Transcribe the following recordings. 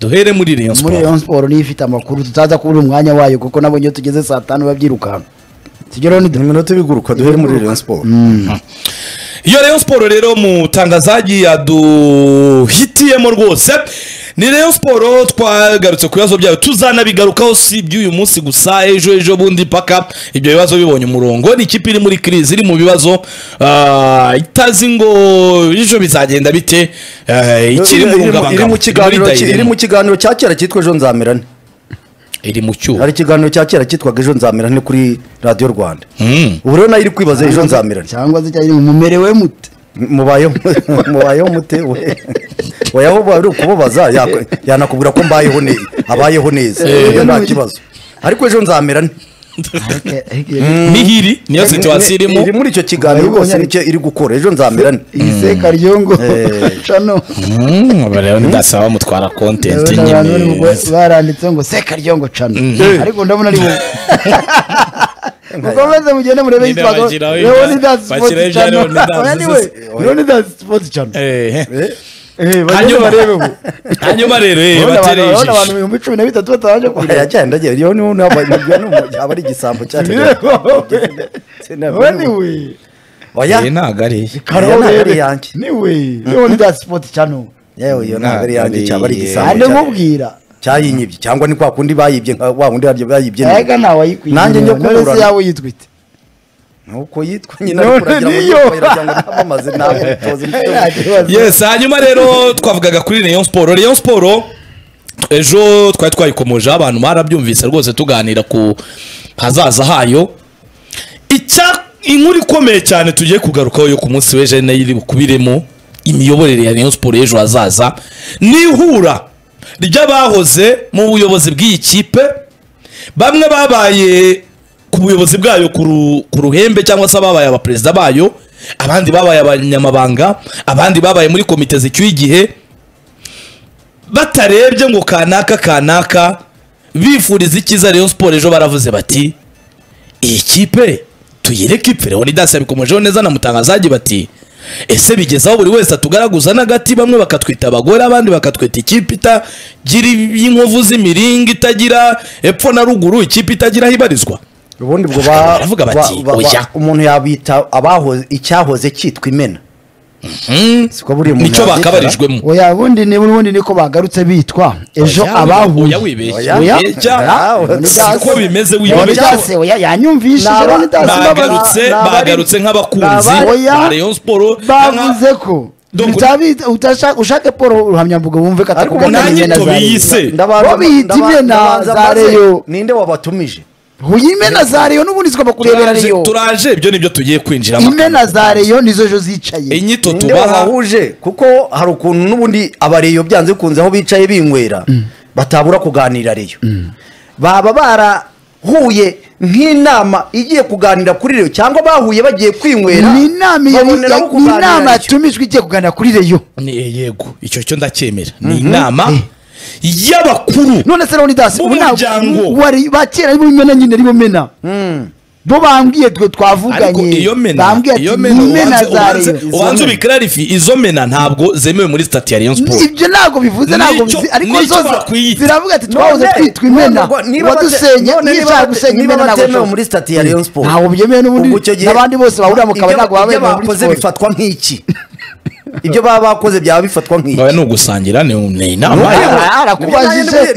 duhere muri Rayon muri Sport Rayon Sport niyo ifite amakuru tutaza kubura umwanya wayo kuko nabonye iyo tugeze saa tanu babyirukanka tujye rero ni iminota ibiguruka duhere muri Rayon Sport iyo Rayon Sport rero mutangazaji yaduhitiyemo rwose ni Rayon Sport twagarutse ku bibazo byayo tuzanabigarukaho si iby'uyu munsi gusa ejo ejo bundi paka ibyo bibazo bibonye umurongo ni ikipe iri muri kirizi iri mu bibazo ah, itazi ngo ejo bizagenda bite eh, ikiri mu iri mu rungabangabo kiganiro Iri muri iri mu Dairy. kiganiro cya kera cyitwa ejo nzamerane iri mu cyuho hari ikiganiro cya kera cyitwaga ejo nzamerane kuri radiyo rwanda Mm. ubu rero nayo iri kwibaza ejo nzamerane cyangwa se cyangwa mumerewe mute mubayeho mubayeho mute we oyaho bari ukubabaza yakwe- yanakubwira ko mbayeho neza abayeho neza Iyo nta kibazo ariko ejo nzamerane nihiri niyo situwasiyo irimo iri muri icyo kiganiro Urayibonye rwose nicyo iri gukora ejo nzamerane iyi se karyongo cano Mm, aba rero ndasaba mutwara kontenti Ndabona abantu bari nyine mu- baranditse ngo se karyongo cano ariko ndabona ari wowe mukomeze mugende murebe Ninde yitwaga bagira we? leonidas Bakira sports ejo cano Leonidas. Oya, ni we. leonidas sports cano Eh. Eh, bagende Hanyuma- barebeho hanyuma rero eh, urabona abantu- batere urabona ijisho abantu ibihumbi cumi na bitatu batabanje kugura yagenda agera iyo niho naba yaba ari igisambo cyacu wowe ni we oya Eh, ntabwo ari iye. Oya, ntabwo ari yanjye ni we leonidas sports cano yewe iyo ntabwo ari yanjye cyaba ari igisambo ande cyacu. nkubwira cyayinyibye cyangwa ni kwa kundi bayibye nka wa wundi haryo bayibye nawe. ega ntawe ayikwiriye Nanjye njya none se kuburana. yawe yitwite nuko yitwa nyine ariko None uragira ngo niyo. nitwagira ngo ntamamaze nawe utoze umutwe. yes hanyuma rero twavugaga kuri rayon siporo rayon siporo ejo twari twayikomojeho abantu barabyumvise rwose tuganira ku hazaza hayo icya inkuru ikomeye cyane tugiye kugarukaho yo ku munsi w'ejo nayo iri bukubiremo imiyoborere ya rayon siporo y'ejo hazaza ni ihura ry'abahoze mu buyobozi bw'iyi kipe bamwe babaye ku buyobozi bwayo ku ru- ku ruhembe cyangwa se ababaye abaperezida bayo abandi babaye abanyamabanga abandi babaye muri komite zicyuye igihe batarebye ngo kanaka kanaka bifuriza icyiza Rayon Sport ejo baravuze bati iyi kipe tuyireke ipfe Leonidas yabikomejeho neza na mutangazaji bati ese bigeze aho buri wese atugaraguza n'agati bamwe bakatwita abagore abandi bakatwita ikipe itagira y'inkovu z'imiringa itagira epfo na ruguru ikipe itagira aho ibarizwa ubundi ubwo ba- Baravuga ba- bati, ba- ba- oya. umuntu yabita abahoze icyahoze cyitwa imena siko buriya umuntu nicyo yabyitara. bakabarijwemo oya bundi ni bundi niko bagarutse bitwa ejo abahuye Oya, wibeshye. Oya. Wibeshya. Oya. Siko bimeze wibeshya Leonidas oya yanyumvishe Naba- Leonidas bagarutse naba- naba- bagarutse nk'abakunzi naba- oya. ba Rayon Sport bavuze ko Doko- utabita- utashaka- ushake paul ruhamyambuga wumve ko Ariko atakugana nanjye imena za tubiyise. Rayon. Ndabanza- Bo biyita ndaba- imena ndabanza za mbaze, Rayon. ninde wabatumije huye imena za reyo n'ubundi zigomba kurebera Turaje- reyo turaje ibyo nibyo tugiye kwinjiramo imena za reyo nizo ejo zicaye inyito ninde tubaha wabahuje kuko hari ukuntu n'ubundi abareyo byanze bikunze aho bicaye binywera batabura kuganira reyo baba barahuye nk'inama igiye kuganira kuri reyo cyangwa bahuye bagiye kwinywera ni inama iyo- baboneraho ni kuganira inama reyo. yatumijwe igiye kuganira kuri reyo Ni- eh, yego icyo cyo ndacyemera ni inama y'abakuru none se leonidas Mu ubu muryango. ntabwo wari ba kera ari bumena nyine ari bumena bo bambwiye twe ariko twavuganye iyo mena bambwiye iyo ati mena ni mena ubanze- za ubanze- reyo ubanze ubikarifi izo mena ntabwo zemewe muri sitati ya Rayon Sport ibyo ntabwo bivuze ntabwo Nicyo- bizi- ariko nicyo zo bakwiyita. ziravuga ati twahoze twitwa imena wadusenya nishaka gusenya imena ntabwo ntabwo ashobora. muri sitati ya Rayon Sport ntabwo byemewe n'ubundi n'abandi bose bahurira mu kabari ntabwo baba ibyo bemewe muri bakoze siporo. bifatwa nk'iki ibyo baba bakoze byaba bifatwa nk'iki Baba ni ugusangira ni ni inama Oya. y'abakuru. arakubajije.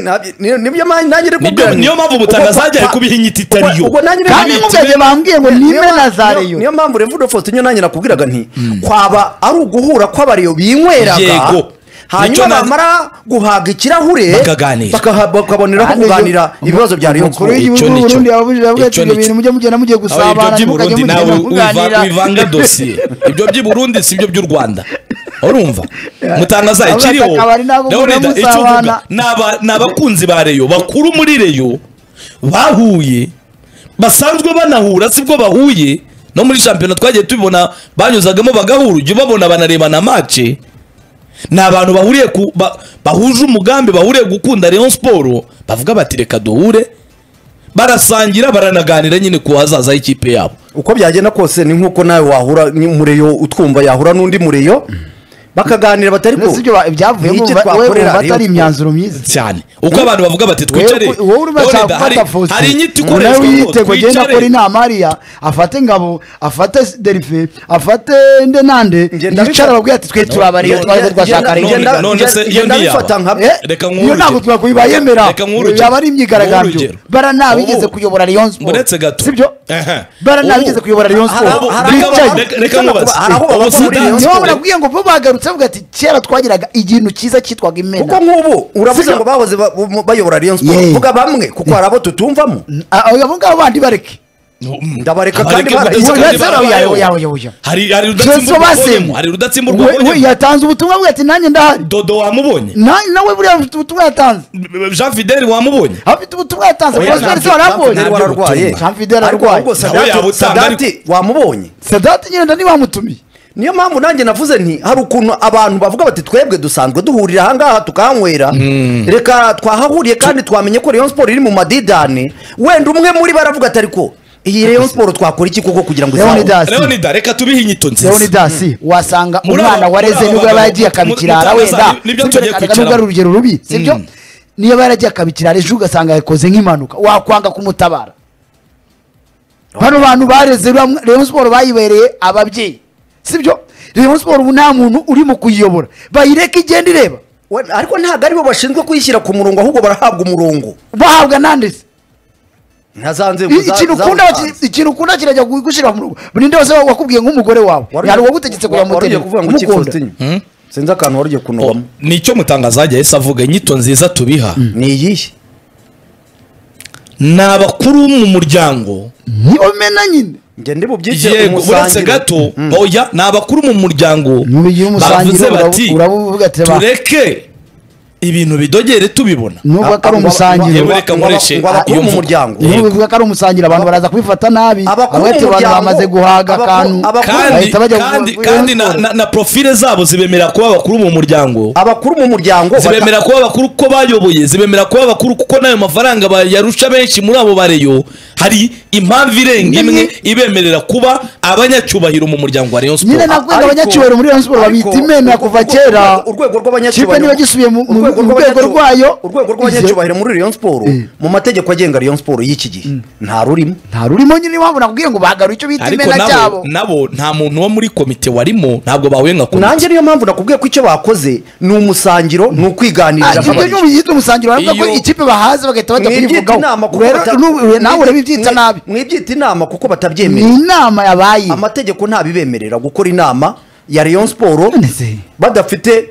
nibyo nanjye nanjye iri Nibyo- kubwira niyo mpamvu mutangazaje ari kubiha inyito itari yo ubwo nanjye kandi niyo- nk'ubwenge bambwiye ngo ni niyo- imena za niyo- reyo niyo mpamvu revudo faustin niyo nanjye nakubwiraga nti kwaba ari uguhura kw'abariyo binyweraga Yego. Nicyo hanyuma na- bamara guhaga ikirahure Bakaganira. bakaha- bakaboneraho Kandi kuganira ibyo- ibibazo bya rayon umukuru sport Icyo w'igihugu nicyo. w'uburundi yababujije yavuga ati Icyo ibyo nicyo. bintu mujye mugenda mugiye Aho ibyo gusabana by'i mukajya burundi nawe mugenda wiva- wivanga kuganira dosiye ibyo by'i burundi si ibyo by'u rwanda urumva mutangaza Aho ikiriho akabari ntabwo ndabona mujya icyo uvuga musabana. ni aba- ni abakunzi ba reyo bakuru muri reyo bahuye basanzwe banahura sibwo bahuye no muri shampiyona twagiye tubibona banyuzagamo bagahura ujya ubabona banarebana mace ni abantu bahuriye ku ba- bahuje umugambi bahuriye gukunda Rayon Sport bavuga bati reka duhure barasangira baranaganira nyine ku hazaza y'ikipe yabo uko byagenda kose ni nk'uko nawe wahura n'umureyo utwumva yahura n'undi mureyo bakaganira batari Mbese ibyo ba- ibyavuyemo Niki uba- we twakorera wumva Rayon atari Sports? imyanzuro myiza cyane uko abantu bavuga bati twicare Wewe- wowe urimo None ashaka da, hari- gufata Faustin. hari inyito Umuntu ikoreshwa ngo wiyitego agenda twicare. akora inama hariya afate ngabo afate derife afate nde nande Ngenda yicara bifa- ababwira ati twe turabariye no, twaje ngenda- twashaka ngenda- ari ngenda- none se iyo ngenda ntiyaba. bifata nka Eh, Reka nk'urugero. iyo ntabwo twakwiba yemera Reka nk'urugero. yaba ari imyigaragambyo Nk'urugero. bara nta bigeze Ubu- kuyobora Rayon Sport muretse gato sibyo Ehe. bara nta Ubu- bigeze kuyobora Rayon Hari Sport abo- hari abo- bicaye reka- reka nkubaze. Hari abo Ubu bakora muri Sudan- Rayon niho Sports. murabwiye ngo bo bagarutse bavuga ati kera twagiraga ikintu cyiza cyitwaga kuko imena nk'ubu uravuze Sibyo? ngo bahoze ba- bu- bayobora Rayon Sports Yeah. vuga bamwe kuko hari abo tutumvamo Ah, abo ngabo bandi bareke ndabareka kandi Bareke barayo- kudatsindwa. Ubu- barayo. yawe- yawe- yawe- yawe. hari hari Jesu rudatsimburwa wabonyemo. basemu hari rudatsimburwa wabonyemo. yatanze ubutumwa bwe ati nanjye ndahari dodo wamubonye Na- nawe buriya afite ubutumwa yatanze jean fideli wamubonye afite ubutumwa yatanze Oya, prosper Jean- se warabonye Jean Fidel wararwaye. Jean Fidel Ariko ararwaye. ahubwo Nawe Sadati- yabutanga, Sadati wamubonye sadati nyine nda ntibamutumiye niyo mpamvu nanjye navuze nti hari ukuntu abantu bavuga bati twebwe dusanzwe duhurira ahangaha tukahanywera reka twahahuriye kandi twamenye ko Rayon Sports iri mu madidane wenda umwe muri bo aravuga ati ariko iyi Rayon Sports twakora iki koko kugira ngo izabe?" Leonidas. Asi. leonida reka tubihe inyito nziza leonidas wasanga Muri umwana aba- wa muri reze aba nibwo yaba bagabo, yagiye mu- mu akabikirara cyangwa wenda za- nibyo tugiye kwicaramo. nubwo ari urugero rubi sibyo niyo yaba yaragiye akabikirara ejo ugasanga yakoze nk'impanuka wakwanga kumutabara bano bantu bareze bamwe- Rayon Sport bayibereye ababyeyi sibyo Rayon Sport ubu nta muntu urimo kuyiyobora bayireka igenda ireba We- ariko ntabwo aribo bashinzwe kuyishyira ku murongo ahubwo barahabwa umurongo bahabwa nandese nka za nzego I- za- ikintu za ukunda Musanze. baki- ikintu ukunda kirajya gu- gushyira mu rugo buri nde wese wakubwiye nk'umugore wawe Wari- hari uwagutegetse kujya wari ugiye muterera kuvuga ngo iki umukunda Faustin? sinzi akantu wari ugiye kunobamo nicyo mutangaza yajya ahise avuga inyito nziza tubiha ni iyihe ni abakuru mu muryango niyo mena nyine njye ndi bubyigire yego uretse gato oya ni abakuru mu muryango mubigira umusangiro bavuze bati urabu- urabuvuga ati ba- tureke ibintu bidogere tubibona nubwo ko ari umusangiro Yewe reka nkoreshe ngo abakuru iyo mu mvugo. muryango Yego. nubwo bivuga ko ari umusangiro abantu baraza kubifata nabi Abakuru abahetse abantu b'umuryango, bamaze guhaga abakuru- akantu abakuru- kandi bahita bajya ku- kandi ku- kandi na- na- na profile zabo zibemerera kuba abakuru mu muryango abakuru mu muryango bata- zibemera kuba abakuru kuko bayoboye zibemera kuba abakuru kuko n'ayo mafaranga bayarusha benshi muri abo bareyo hari impamvu irenga imwe ibemerera kuba abanyacyubahiro mu muryango wa Rayon nyine Sports nakwenda Ariko- abanyacyubahiro muri Rayon Sport babita ariko- imena urwego- kuva kera urwego kipe rw'abanyacyubahiro niba gisubiye mu mu- urwego mu rwego rw'abanyacyubahiro- rwayo urwego rw'abanyacyubahiro muri Rayon Sports mu mategeko agenga Rayon Sports y'iki gihe nta rurimo nta rurimo nyine niyo mpamvu nakubwiye ngo bahagaru icyo bita ariko imena cyabo nabo nabo nta muntu wo muri komite warimo ntabwo bahuye nka komite nanjye niyo mpamvu nakubwiye ko icyo bakoze ni umusangiro ni ukwiganirira ibyo nk'abarezi. ni ubiyita umusangiro baravuga ko Iyo- ikipe bahaze bagahita bajya mwibyita kuyivugaho inama kuko Rero bata- nu- nawe mwibyita- urabibyita mwi- nabi mwibyita inama kuko ni batabyemerera inama yabaye amategeko ntabibemerera gukora inama ya Rayon Sports None se. badafite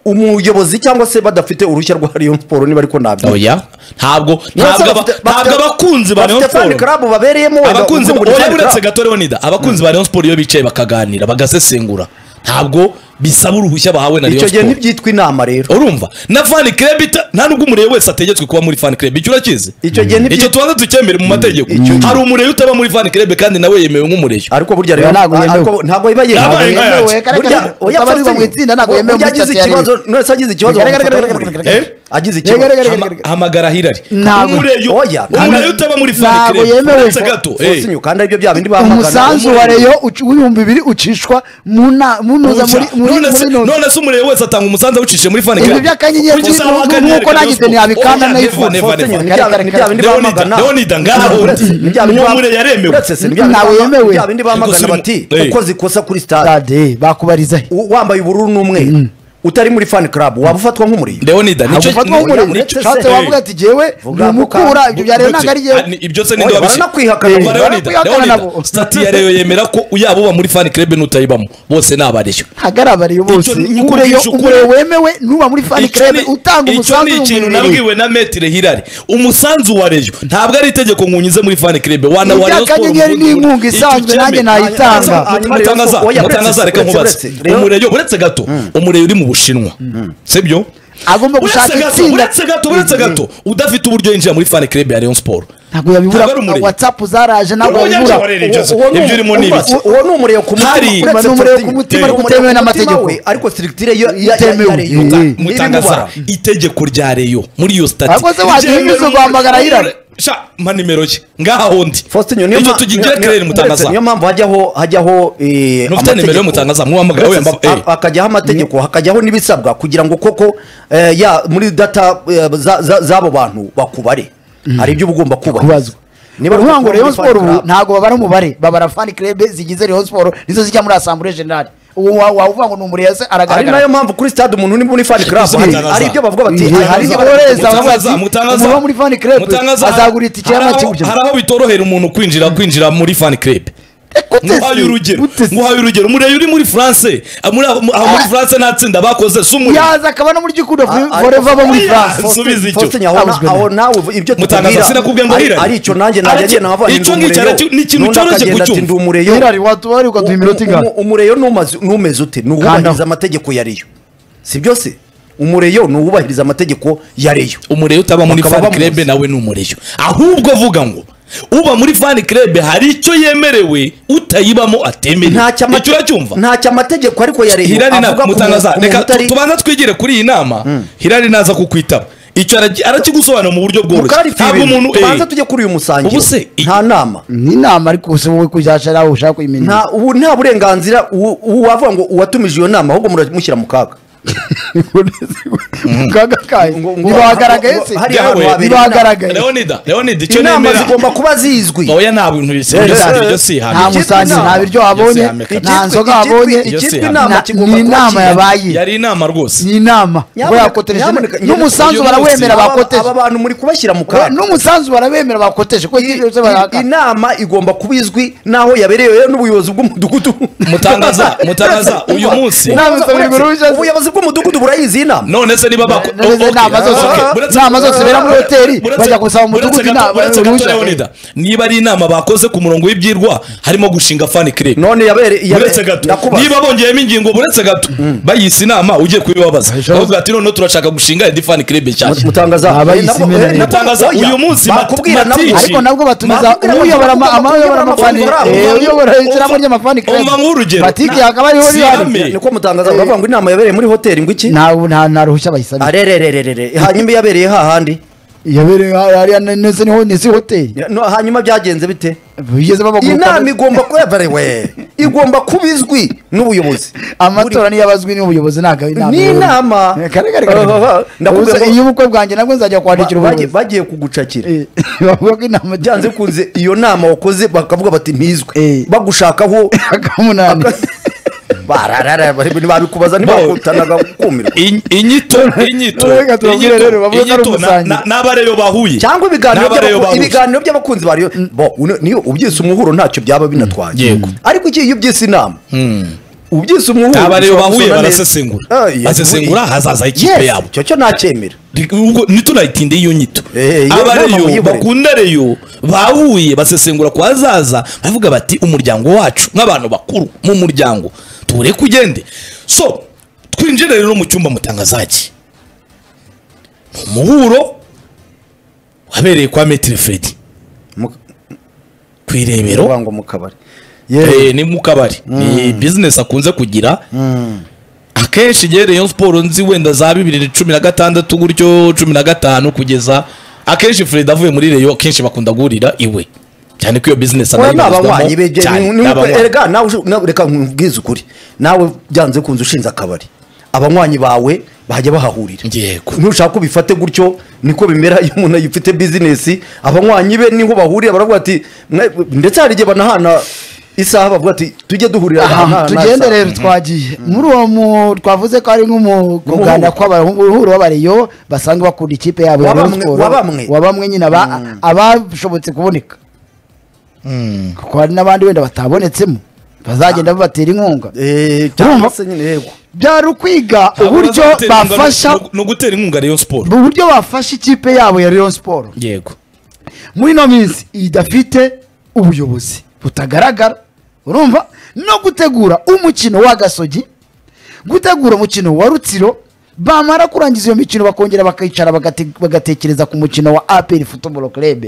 umuyobozi cyangwa se badafite uruhushya rwa Rayon Sports niba ariko ntabyo oya ntabwo Niba se ntabwo aba- bafite- ntabwo bafite- abakunzi ba Rayon bafite fan Sports club babereyemo wenda abakunzi uzungura oya fan club. buretse gato Leonida abakunzi ba Rayon Sports iyo bicaye bakaganira bagasesengura ntabwo bisaba uruhushya bahawe na Rayon icyo gihe Sports ntibyitwa inama rero urumva na fan club ita nta nubwo umureye wese ategetswe kuba muri fan club icyo urakizi Icyo gihe ntibyi- icyo tubanza tukemere mu mategeko hari umureye utaba muri fan club kandi nawe yemewe nk'umureyo ariko burya Oya, rero ntabwo yemewe. ariko ntabwo iba Ntabwo yemewe yemewe. yemewe kare Burya- kare oya, utaba ariba mu Faustin, itsinda ntabwo burya yemewe muri agize sitati ya ikibazo Rayon. none se agize ikibazo Kare, kare, kare, bamufata kare, kare, nk'umurezi. kare. Eh? agize Kare, kare, ikibazo kare. Hama- hamagara hirari Ntabwo. umureyo Oya, umureye utaba muri fan ntabwo club yemewe. buretse gato eh. Faustin, kandi aribyo bya bindi bahangana. umusanzu wa reyo uci- w'ibihumbi bibiri ucishwa mu na- mu ntuza muri muri none se muri ntuza. none se umurebe wese atanga umusanzu awucishije muri fan club Ibi by'akanyenyeri Kuki ni- usaba ni- akanyenyeri nuko ka nagize Rayon Sports? ntiyabikana Oya, nayifuza. never, never, never. Faustin, ni bya bindi- ni bya bindi Leonida bamagana. Leonida ngaho Uretse, ni bya bindi uwo bamagana. murebe yaremewe Uretse se, ni bya bindi Ntawe bamagana- yemewe. ni bya bindi bamagana Gusa bati uyu- eh. ukoze ikosa kuri stade Stade, bakubarizahe u- wambaye ubururu n'umweru utari muri fan club waba ufatwa nk'umurezi Leonida ntabwo ufatwa nk'umurezi nicyo- ushatse eh. wavuga ati jyewe ni Vuga ako umukura kantu. ibyo bya reyo ntabwo ari Ah, ni- jyewe ibyo se Oya, ninde wabishe baranakwihakana. Umva Leonida, Baranakwihakana Leonida, nabo. stati ya reyo yemera ko yaba uba muri fan club n'utayibamo bose ni abareshyo hagarabariye bose Icyo ni- ni ureyo ukuvugisha ukuri. ureyo wemewe nuba muri fani Icyo ni- krebe utanga icyo ni umusanzu ikintu w'umubiri nabwiwe na metire hirari umusanzu wa reyo ntabwo ari itegeko nkunyuze muri fan club wana wa Rayon Sports ibyakanyenyeri mu- mu- n'inkunga icyo isanzwe cyemeye. nanjye nayitanga Hanyuma- hanyuma Rayon mutangaza Sports- oya, uretse- mutangaza reka uretse- nkubaze uretse- Rayon- umureyo uretse gato umureyo uri mu bushinwa sibyo agomba gushaka uretse gato itsinda uretse gato uretse gato udafite uburyo yinjira muri fan club ya Rayon Sports ntabwo yabibura Ntabwo ari umuriro. watsapu zaraje ntabwo Ubu yabibura nyacyubahiro ibyo se. Uwo- uwo ni Ibyo urimo ni uwo- ibiki? uwo ni umurego ku mutima Hari. uretse Uretse umurego Faustin. ku mutima, Uretse ariko utemewe umurego ku mutima n'amategeko. we, ariko sirikitire yo- ya- Itemewe. ya- ya Rayon. Eh. Iri mu bara. mutangaza itegeko rya reyo muri iyo stati Ahubwo se wagira ryemera ibibazo umuriro- guhamagara Hirari? sha mpa nimero ye ngaha hundi faustin niyo Icyo ma- tugigire niyo- kerere mutangaza uretse niyo mpamvu hajyaho hajyaho eh, Ntufite nimero y'umutangaza, muhamagara Uretse wemba- ha- eh. hakajyaho amategeko hakajyaho n'ibisabwa kugira ngo koko eh, ya muri data eh, za- za- z'abo bantu bakubare hari ibyo uba ugomba kubahiriza kubazwa Niba uruvuga ngo uri Rayon fan Sport ubu club, ntabwo babara umubare babara fan club zigize Rayon Sport nizo zijya muri Assemblée Générale ubu wa- wavuga ngo ni umurezi ari nayo aragaragara mpamvu kuri stade umuntu uri muri fan club Izo hari- mutangaza. hari ibyo bavuga bati Izo hari ibyo mutangaza- boreza. mutangaza Avuga ati, mutangaza umuntu wo muri fan club azagura itike hari aho- y'amakipe. hari aho bitorohera umuntu kwinjira kwinjira muri fan club nguhaye urugero nguhaye urugero murebe uri muri france ah, muri aho aho muri Ah. france nta tsinda bakoze si umurimo yaza akaba no muri gikundo Ah, forever abo muri ah, France ah, Subiza icyo. Faustin Nyabona, Abuzwe aho nabi. nawe uvu- ibyo Mutangaza tukubwira sinakubwiye ngo ari- hirare. ari icyo nanjye najya Aracyo- agenda nkava icyo ndi ngicyo umureyo. aracyo- ni ikintu N'undi cyoroshye akagenda ati, kucyumva. ndi umureyo. Hirari watubaye ukaduha iminota Umu- ingana umu- umureyo n'umaze- n'umeze ute ni uwubahiriza Kandaho. amategeko ya reyo si byose umureyo ni uwubahiriza amategeko ya reyo umureyo utaba muri Bakaba fan bamuzi. club nawe ni umureyo ahubwo avuga ngo uba muri fan club hari icyo yemerewe utayibamo atemerewe ntacyo amate- icyo uracyumva ntacyo amategeko ariko ya reyo hirari na avuga ku muntu- mutangaza ku muntu reka utari- tu- tubanza twigire kuri iyi nama hirari naza kukwitaba icyo aragi- arakigusobanura mu buryo bworoshye mukarifite ntabwo ibintu. umuntu tubanza eh, tujye kuri uyu musangiro Ubu se- nta nama ni inama ariko se wowe kuzasha nawe ushaka kuyimenya nta ubu nta burenganzira uwo- uwo wavuga ngo uwatumije iyo nama ahubwo muramushyira mu kaga kaga kaye Ngo- ngo- ntibagaragaye ngo- se hari ahantu habereye ntibagaragaye leonida leonida icyo inama nemera zigomba kuba zizwi oya nta bintu bisi Eh, ibyo si eh, ibyo si nta hano mu- musange inama. nta biryo Yose wabonye yameka. nta Icyitwa- nzoga icyitwa- wabonye icyitwa Yose inama Na- kigomba ni kuba inama kigali. yabaye yari inama rwose ni inama ngo Nyamuneka- yakotereje nyamuneka- n'umusanzu uyu barawemera munsi- Aba- bakoteje aba bantu muri kubashyira mu Ngo kaga n'umusanzu barawemera bakoteje ko I- icyose i- barahakana inama igomba kuba izwi n'aho yabereye rero n'ubuyobozi bw'umudugudu Mutangaza, mutangaza, uyu munsi- Inama isabirwa uruhushya. ubuyobozi bw'umudugudu burayizi inama none se niba bako Na- na- okay. inama zose- Okay. Buretse- inama zose zibera muri hoteli, Buretse- bajya gusaba mu buretse mudugudu gato- inama, buretse gato uruhushya. Leonida, niba ari inama bakoze ku murongo w'ibyirwa harimo gushinga fan club none yabereye buretse gato niba bongeyemo ingingo buretse gato bayise inama ugiye kubibabaza bavuga ati noneho turashaka gushinga indi fan club nshyashya mutangaza Abayisi imena rero. Mutangaza, uyu munsi bakubwira Mati- nabwo- Mati- ariko nabwo batumiza Bakubwira uyobora ama- bakubwira amayobora amafani amafaranga. eh, uyobora ishyirahamwe Umva- ry'amafani club. umva nk'urugero. batike Na- hakaba hariho Sihame. rihari niko mutangaza uravuga ngo inama yabereye muri hoteli ngo iki nta nta- nta ruhushya bayisabira arerererere hanyuma yabereye hahandi yabereye hariya ndetse niho ni si hoteli No, hanyuma byagenze bite bigeze babaguruka inama igomba kuyabarewe igomba kuba izwi n'ubuyobozi amatora niyo abazwi n'ubuyobozi ntabwo ari inama Ni inama. karagara Ndakubwira ngo- iyo ubukwe bwanjye nabwo nzajya kwandikira Ba- bagiye- ubuyobozi bagiye kugucakira Eh, bavuga ko inama byanze kunze iyo nama wakoze bakavuga bati ntizwe Eh. bagushakaho akamunani bararara ntibabikubaza ntibakutanaga kumirwa In- inyito inyito Reka tubabwire inyito- rero, bavuge ko ari inyito na- umusangi. na- n'abareyo bahuye cyangwa ibiganiro N'abareyo by'abaku- bahuye. ibiganiro by'abakunzi bariyo bo uno- niyo ubyise umuhuro ntacyo byaba binatwaye Yego. ariko iki iyo ubyise inama ubyise umuhuro abareyo ushobora bahuye gusoma neza. barasesengura Ah, yes, basesengura we- hazaza yes, ikipe yabo icyo cyo ntacyemera ubwo ntitunayitinde iyo nyito Eh, iyo nama abareyo muyibure. bakunda reyo bahuye basesengura ku hazaza bavuga bati umuryango wacu nk'abantu bakuru mu muryango tubure kugende so twinjire rero mu cyumba mutangazaki ni umuhuro wabereye kwa metire fredi Mu- ku irebero Uvuga ngo mu kabari Eh, ni mu kabari ni bizinesi akunze kugira akenshi igihe Rayon siporo nzi wenda za bibiri na cumi na gatandatu gutyo cumi na gatanu kugeza akenshi Fred avuye muri Rayon akenshi bakunda guhurira iwe cyane ko iyo bizinesi Oya, ni anayibarizwamo abanywanyi be je- cyane, ni- ni ni- abanywanyi. erega nawe ushu- nawe reka nkubwize ukuri nawe byanze kunze ushinze akabari abanywanyi bawe bajya bahahurira Yego. ntushaka ko bifate gutyo niko bimera iyo umuntu ayifite bizinesi abanywanyi be niho bahurira baravuga ati "Mwe-" ndetse hari igihe banahana isaha bavuga ati tujye duhurira aha, aha, Aha, aha, tugende isaha." rero twagiye muri uwo mu twavuze ko ari nk'umuganda Umuhuro. kw'abahuru w'abariyo basanzwe bakunda ikipe yabo ya Rayon Wabamwe- Sports. wabamwe. wabamwe nyine aba- abashobotse kuboneka kuko hari n'abandi wenda batabonetsemo bazagenda babatera inkunga Eh, cyangwa Urumva? se nyine yego byari ukwiga Ntabwo uburyo baza gutera inkunga bafasha no- no gutera inkunga Rayon siporo uburyo bafasha ikipe yabo ya Rayon Sports yego muri ino minsi idafite ubuyobozi butagaragara urumva no gutegura umukino wa gasogi gutegura umukino wa rutsiro bamara kurangiza iyo mikino bakongera bakicara bagate- bagatekereza ku mukino wa apr football club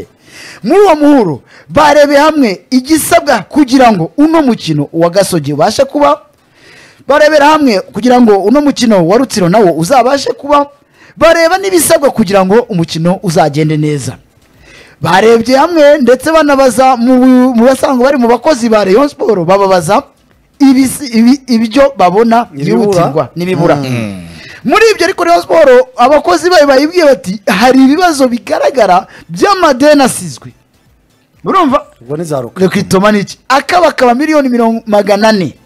muri uwo muhuro barebeye hamwe igisabwa kugira ngo uno mukino wa gasogi ubashe kuba barebera hamwe kugira ngo uno mukino wa rutsiro nawo uzabashe kuba bareba n'ibisabwa kugira ngo umukino uzagende neza barebye hamwe ndetse banabaza mu mu basanzwe bari mu bakozi ba Rayon Sport bababaza ibisi- ibi- ibyo babona Ibibura. byihutirwa n'ibibura muri ibyo ariko Rayon Sport abakozi bayo bayibwiye bati hari ibibazo bigaragara by'amadeni asizwe urumva ubwo ni za ruka reka itoma ni iki akabakaba miliyoni mirongo magana ane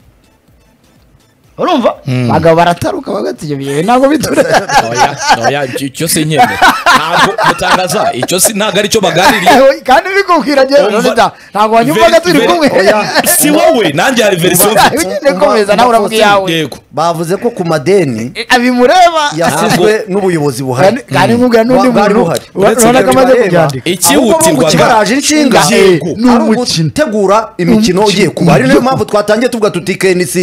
urumva abagabo barataruka bagatigemeje ntabwo bitura oya oya icyo- icyo si nkende ntabwo mutangaza icyo si ntabwo ari cyo baganiriye kandi uri kubwira Umva- ngezeronida ntabwo wanyumva Veri- ko turi veri- kumwe oya. si wowe nanjye hari verisiyo mfite ugende komeza nawe uravuga iyawe yego bavuze ko ku madeni abimureba yasizwe n'ubuyobozi buhari Kandi- kandi nkubwira n'undi Bwari muntu buhari. ura- urabona ko amaze kubyandika Ikihutirwaga. ikibaraje inshinga Yego. Ni ari umukino. ugutegura Umukino. imikino ugiye kuba ari niyo mpamvu twatangiye tuvuga tuti KNC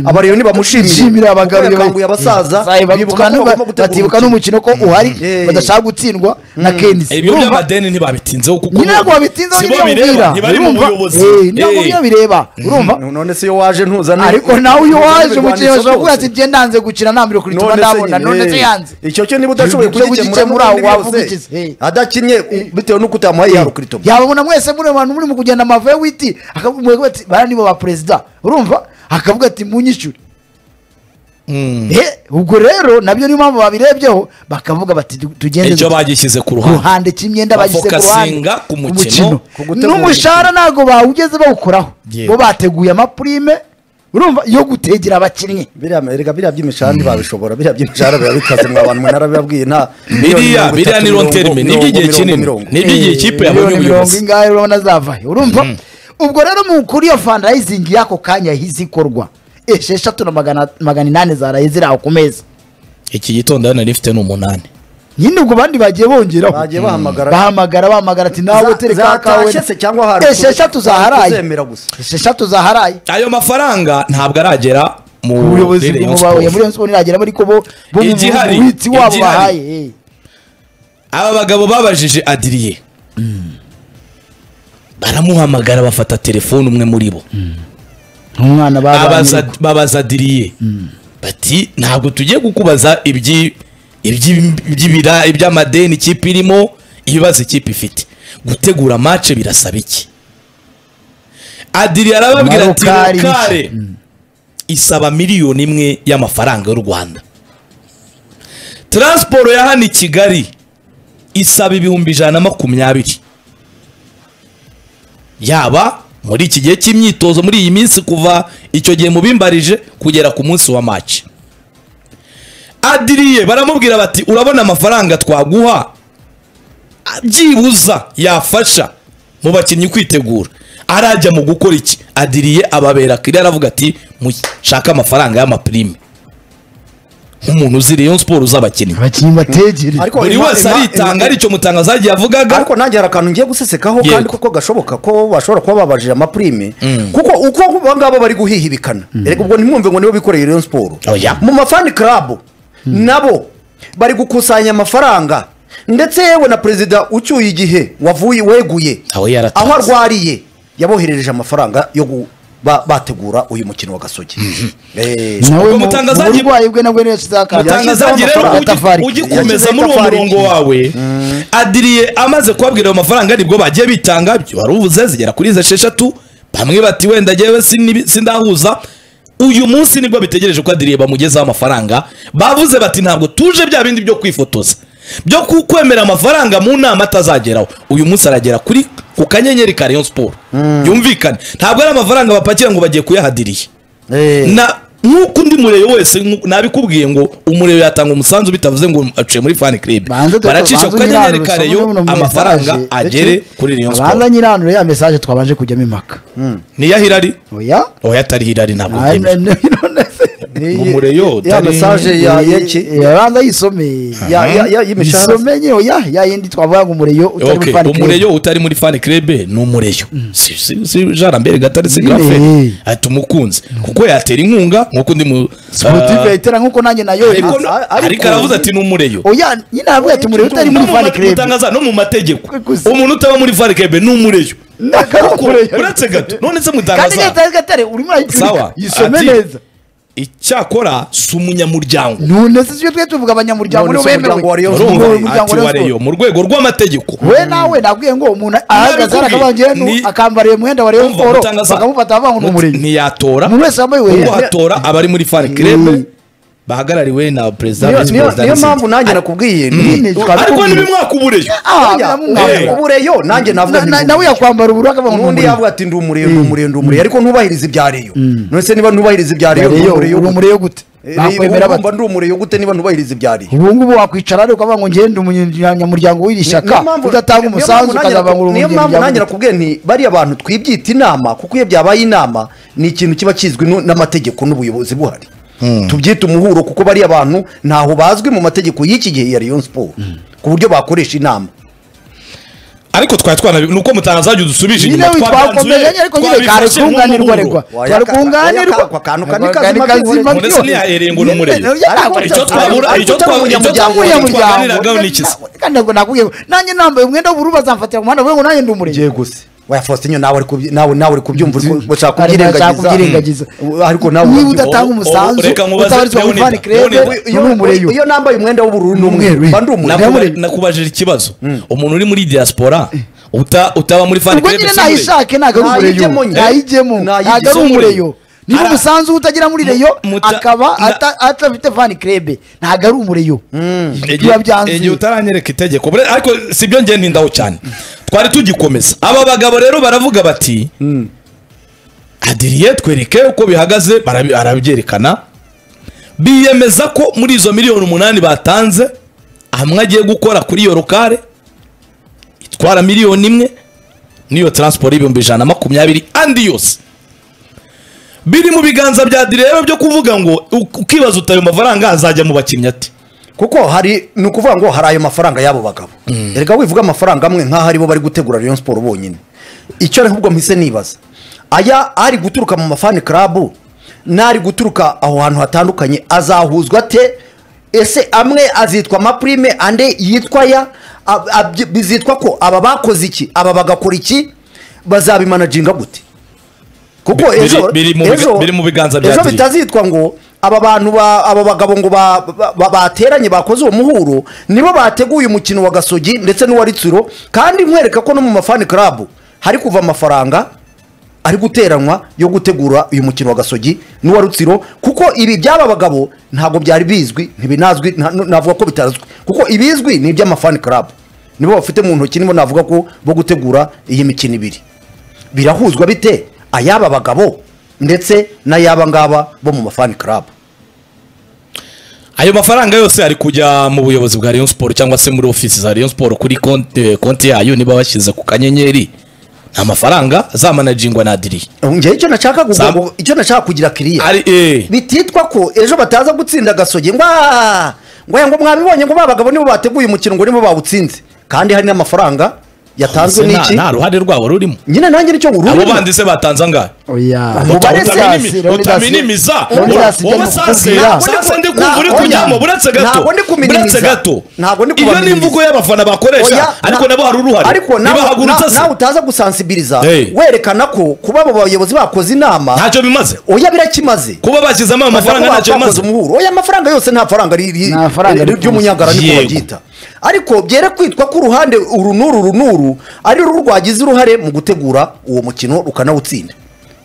abareyoni bamushimire Shimira abagabo kuko yakanguye abasaza bibuka ko bagomba gutegura batibuka umukino. n'umukino ko uhari Eh. badashaka gutsindwa na kenisi ibyo Urumva? by'amadeni ntibabitinzeho kuko nyine ntabwo babitinzeho si bo niyo bireba, bireba ntibari mu buyobozi Eh, niyo bireba urumva none se iyo waje ntuzane ariko nawe iyo waje umukinnyi bashobora kuvuga ati ati njye ndanze gukina nta mbere kurituma ndabona none se yanze icyo cyo niba udashoboye Ibyo ugikemura, kugikemura wavuga wavuze iki se? Eh. adakinnye bitewe n'uko utamuhaye yarukiritoma yababona mwese muri abantu muri mu kugenda amava witi akavuga ati bara nibo ba perezida urumva akavuga ati munyishyure Eh, ubwo rero nabyo niyo mpamvu babirebyeho bakavuga bati "Tu- tugende icyo dute." bagishyize ku ku ruhande ruhande cy'imyenda bagishyize ku ruhande Bafokasinga ku mukino, ku gutegura n'umushahara ntabwo bawugeze bawukoraho Yego. bo bateguye amapurime urumva yo gutegera abakinnyi biriya erega biriya by'imishahara ntibabishobora biriya by'imishahara biba bikaze mwa bantu mwe narabibabwiye nta biriya biriya ni ronterime ni iby'igihe kinini ni iby'igihe kipe yabonye miliyoni mirongo ubuyobozi ingahe urabona zavayo urumva ubwo rero mu- kuri iyo fundraising y'ako kanya yahise ikorwa esheshatu na magana magana inani zaraye ziri aho ku meza iki gitondo hano nari mfite ni umunani nyine ubwo abandi bagiye bongeraho bagiye bahamagara bahamagara bahamagara ati nawe Za- tereka akawe zatashye se cyangwa hari esheshatu zaharaye uzemera gusa. esheshatu zaharaye ayo mafaranga ntabwo aragera mu ubuyobozi Rayon bw'umubaye Sport. muri Rayon Sport iragera ariko bo bo mu Igihari, witsi wabo igihari. bahaye eh. aba bagabo babajije adiriye baramuhamagara bafata telefone umwe muri bo umwana Abaza- babaza babaza adiriye bati ntabwo tugiye kukubaza ibyi- ibyi- iby'ibira- iby'amadeni ikipe irimo ibibazo ikipe ifite gutegura mace birasaba iki adiriye arababwira ati Marokari iki? rukare isaba miliyoni imwe y'amafaranga y'u rwanda taransiporo ya hano i kigali isaba ibihumbi ijana na makumyabiri yaba muri iki gihe cy'imyitozo muri iyi minsi kuva icyo gihe mubimbarije kugera ku munsi wa maci adiriye baramubwira bati urabona amafaranga twaguha byibuza yafasha mu bakinnyi kwitegura arajya mu gukora iki adiriye ababera kire aravuga ati mushake amafaranga y'amapirime nk'umuntu uzi Rayon Sport z'abakinnyi abakinnyi bategere Ariko buri ima- wese ima- aritanga ima- aricyo mutangazo yagiye avugaga ariko nanjye hari akantu ngiye gusesekaho kandi Yego. kuko gashoboka ko bashobora kuba babajije amapurime kuko uko abo ngabo bari guhihibikana erega ubwo ntimwumve ngo nibo bikoreye Rayon Sport Oya. mu mafani club nabo bari gukusanya amafaranga ndetse yewe na perezida ucyuye igihe wavuye weguye Aho yaratanze. aho arwariye yaboherereje amafaranga yo gu- ba- bategura uyu mukino wa gasogi Eh, ubwo mu- mutangaza mu agiye- burwayi bwe nabwo niyo yashyizeho akantu. Mutangaza atangazaje agiye rero Yashyizeho ugi- amatafari. ugikomeza muri uwo Yashyizeho murongo wawe adiriye amaze kubabwira ayo mafaranga nibwo bagiye bitanga byo wari uvuze zigera kuri izo esheshatu bamwe bati wenda jyewe sinibi- sindahuza uyu munsi nibwo bitegereje ko adiriye bamugezaho amafaranga bavuze bati ntabwo tuje bya bindi byo kwifotoza byo ku- kwemera amafaranga mu nama atazageraho uyu munsi aragera kuri ku kanyenyeri ka Rayon Sport yumvikane ntabwo ari amafaranga bapakira ngo bagiye kuyahadiriye eh, na nk'uko undi mureyo wese nku- nabikubwiye ngo umureyo yatanga umusanzu bitavuze ngo aciye muri fan club Banze dore- baracisha banze ku kanyenyeri unyirarure, ka usome reyo buno mu amafaranga message. agere Eke. kuri reyo abanza siporo nyiranure ya mesaje twabanje kujyamo impaka niyo ahirari oya oya atari hirari ntabwo Ah, byemera. no- no- no- mureyo ya utari- mesaje ya yeki Eh, abanza yisome Ya- ya- ya- y'imishahara. yisome nyine oya ya yindi twavuga ngo umureyo utari Okay, muri fan club. umureyo utari muri fan club ni umureyo si si- si jarambere gatari si Nyine. grafe ati umukunzi kuko yatera inkunga nk'uko undi mu Sportive Ah, yayitera nk'uko nanjye nayo ariko yayitera. ariko aravuze ati ni umureyo oya nyine aravuga ati umureyo utari No muri mu fan ma- club mutangaza no mu mategeko Gusa. umuntu utaba muri fan club ni umureyo Ntabwo ari Kuko umureyo. uretse gato none se kandi mutangaza gatare gatare urimo urayicurika Sawa. yisome Ati- neza icyakora si umunyamuryango none si ibyo twe tuvuga abanyamuryango None nibo si umuryango bemewe wa Rayon Ni Urumva? Sport. umuryango Ati wa Rayon wareyo Sport. mu rwego rw'amategeko we nawe nabwiye ngo umuntu ahagaze Narabikubwiye. arakabangire Ni- akambariye umwenda wa Rayon Urumva Sport mutangaza- bakamufata bavuga ngo ni umurenge ntiyatora umuntu wese wambaye Ubwo we hatora abari muri fan Mm. club bahagarariwe na perezida Niyo- visi niyo perezida niyo na mpamvu sendika. nanjye nakubwiye Nyine ariko twabikubwiye. ntibimwaka ubureyo Ah, Oya, biramumwambura. Eh. ubureyo nanjye navuga Na- na- nawe yakwambara ubururu akavuga ngo ni n'undi umurenge yavuga ati ndi umurenge ndi umurenge ndi umurenge ariko ntubahirize ibya reyo none se niba ntubahirize ibya reyo Reyo, uri umurenge gute bakwemera bate ndi umurenge gute niba ntubahirize ibya reyo ubu ngubu wakwicara ariko ukavuga ngo ngende umunyamuryango w'iri shyaka udatanga umusanzu ukazabangura niyo mpamvu nanjye umuryango nakubwiye nti bariya bantu twibyita inama kuko iyo byabaye inama ni ikintu kiba kizwi nu- n'amategeko n'ubuyobozi buhari tubyita umuhuro kuko bariya bantu ntaho bazwi mu mategeko y'iki gihe ya Rayon Sport ku buryo bakoresha inama ariko twari twana ni uko mutazajya udusubije nyine inyuma twakomeze ariko nyine kare twabifashe kunganirwa reka nk'umuhuro. kare kunganirwa Wayaka- akantu kani kazima Mbone se ntiyahereye ngo ni umurenge. Icyo twabura- icyo twabura- icyo twaganiragaho ni iki se? kandi ntabwo nakubwiye ngo nanjye nambaye umwenda w'ubururu bazamfatira ku muhanda bavuge ngo nanjye ndi umurenge ngiye gusa oya Faustin nawe ari kubyi- nawe nawe uri kubyumva uri ku- ushaka Ari- ashaka kubyirengagiza kubyirengagiza. Mm. ariko nawe niba urabyumva. udatanga ubu- umusanzu reka nkubaze, utabarizwa muri Leonida, fani krebe Leonida, ni umureyo iyo nambaye umwenda w'ubururu n'umweru Umweru. mba ndi umurenge Nakuba- Ndamurega. nakubajije ikibazo umuntu uri muri diaspora uta- utaba muri fan ubwo club nyine si umurenge. nayishake ntabwo ari Ntayijyemo umureyo nyine. ntayijyemo Ntayijyemo. ntabwo ari Si umureyo. umureyo niba Ara- umusanzu we utagira muri Mu- reyo muta- akaba na- ata- atafite fani krebe ntabwo ari umureyo biba byanzuye. igihe utaranyereka itegeko Bure- ariko si byo ngenda indaho cyane twari tugikomeza aba bagabo rero baravuga bati adiriye twereke uko bihagaze barabi- arabyerekana biyemeza ko muri izo miliyoni umunani batanze hamwe agiye gukora kuri iyo rokare itwara miliyoni imwe n'iyo taransiporo y'ibihumbi ijana na makumyabiri andi yose biri mu biganza bya direba byo kuvuga ngo u- ukibaza uti ayo mafaranga azajya mu bakinnyi ati kuko hari ni ukuvuga ngo hari ayo mafaranga y'abo bagabo reka wivuga amafaranga amwe nk'aho aribo bari gutegura Rayon Sport bonyine icyo ahubwo mpise nibaza aya ari guturuka mu mafani club n'ari guturuka aho hantu hatandukanye azahuzwa ate ese amwe azitwa amaprime andi yitwa ya ab- ab- bizitwa ko aba bakoze iki aba bagakora iki bazabimanaginga gute kuko Biri- ejo biri mu biga- ejo- biri mu biganza bya ejo Diri. bitazitwa ngo aba bantu ba- aba bagabo ngo ba- ba- ba- bateranye bakoze uwo muhuro nibo bateguye umukino wa gasogi ndetse n'uwa ritsiro kandi nkwereka ko no mu mafani club hari kuva amafaranga ari guteranwa yo gutegura uyu mukino wa gasogi n'uwa rutsiro kuko ibi by'aba bagabo ntabwo byari bizwi ntibinazwi nta- navuga ko bitazwi kuko ibizwi ni iby'amafani club nibo bafite mu ntoki nibo navuga ko bo gutegura iyi mikino ibiri birahuzwa bite ayaba bagabo ndetse n'ayaba ngaba bo mu mafani club ayo mafaranga yose ari kujya mu buyobozi bwa Rayon Sport cyangwa se muri ofisi za Rayon Sport kuri konti eh, konti yayo niba bashyize ku kanyenyeri nta mafaranga azamanajingwa na Adiri njyewe icyo nashaka gu- Sam- gu- icyo nashaka kugira kiriya ari eh bititwa ko ejo bataza gutsinda gasogi ngo "Ah, ngo aya ngo mwabibonye ngo ba bagabo nibo bateguye umukino ngo nibo bawutsinze kandi hari n'amafaranga yatanzwe nta- n'iki nta ruhare rwabo rurimo nyine nanjye nicyo nguru abo bandi se batanze angahe oya Umubare Utaminimi- Leonidas, Leonidas. utaminimiza Leonidas, wowe njya sase kukubwira. sase ndi kumva uri Ntabwo- kujyamo buretse gato ntabwo ndi kuminimiza. buretse gato Ntabwo ndi iyo ni kubaminimiza. imvugo y'abafana bakoresha ariko nabo hari uruhare ariko nawe- ntibahagurutse na- se nawe utaza gusansibiliza Hey. werekana ko kuba abo bayobozi bakoze inama ntacyo bimaze oya birakimaze kuba bashyizemo ayo mafaranga ntacyo bimaze umuhuro oya amafaranga yose nta faranga ri- ri- Nta faranga ri- rikunda. ry'umunyangara niko Yego. baryita ariko byere kwitwa ko uruhande uru n'uru uru n'uru ari rwo rwagize uruhare mu gutegura uwo mukino rukanawutsinda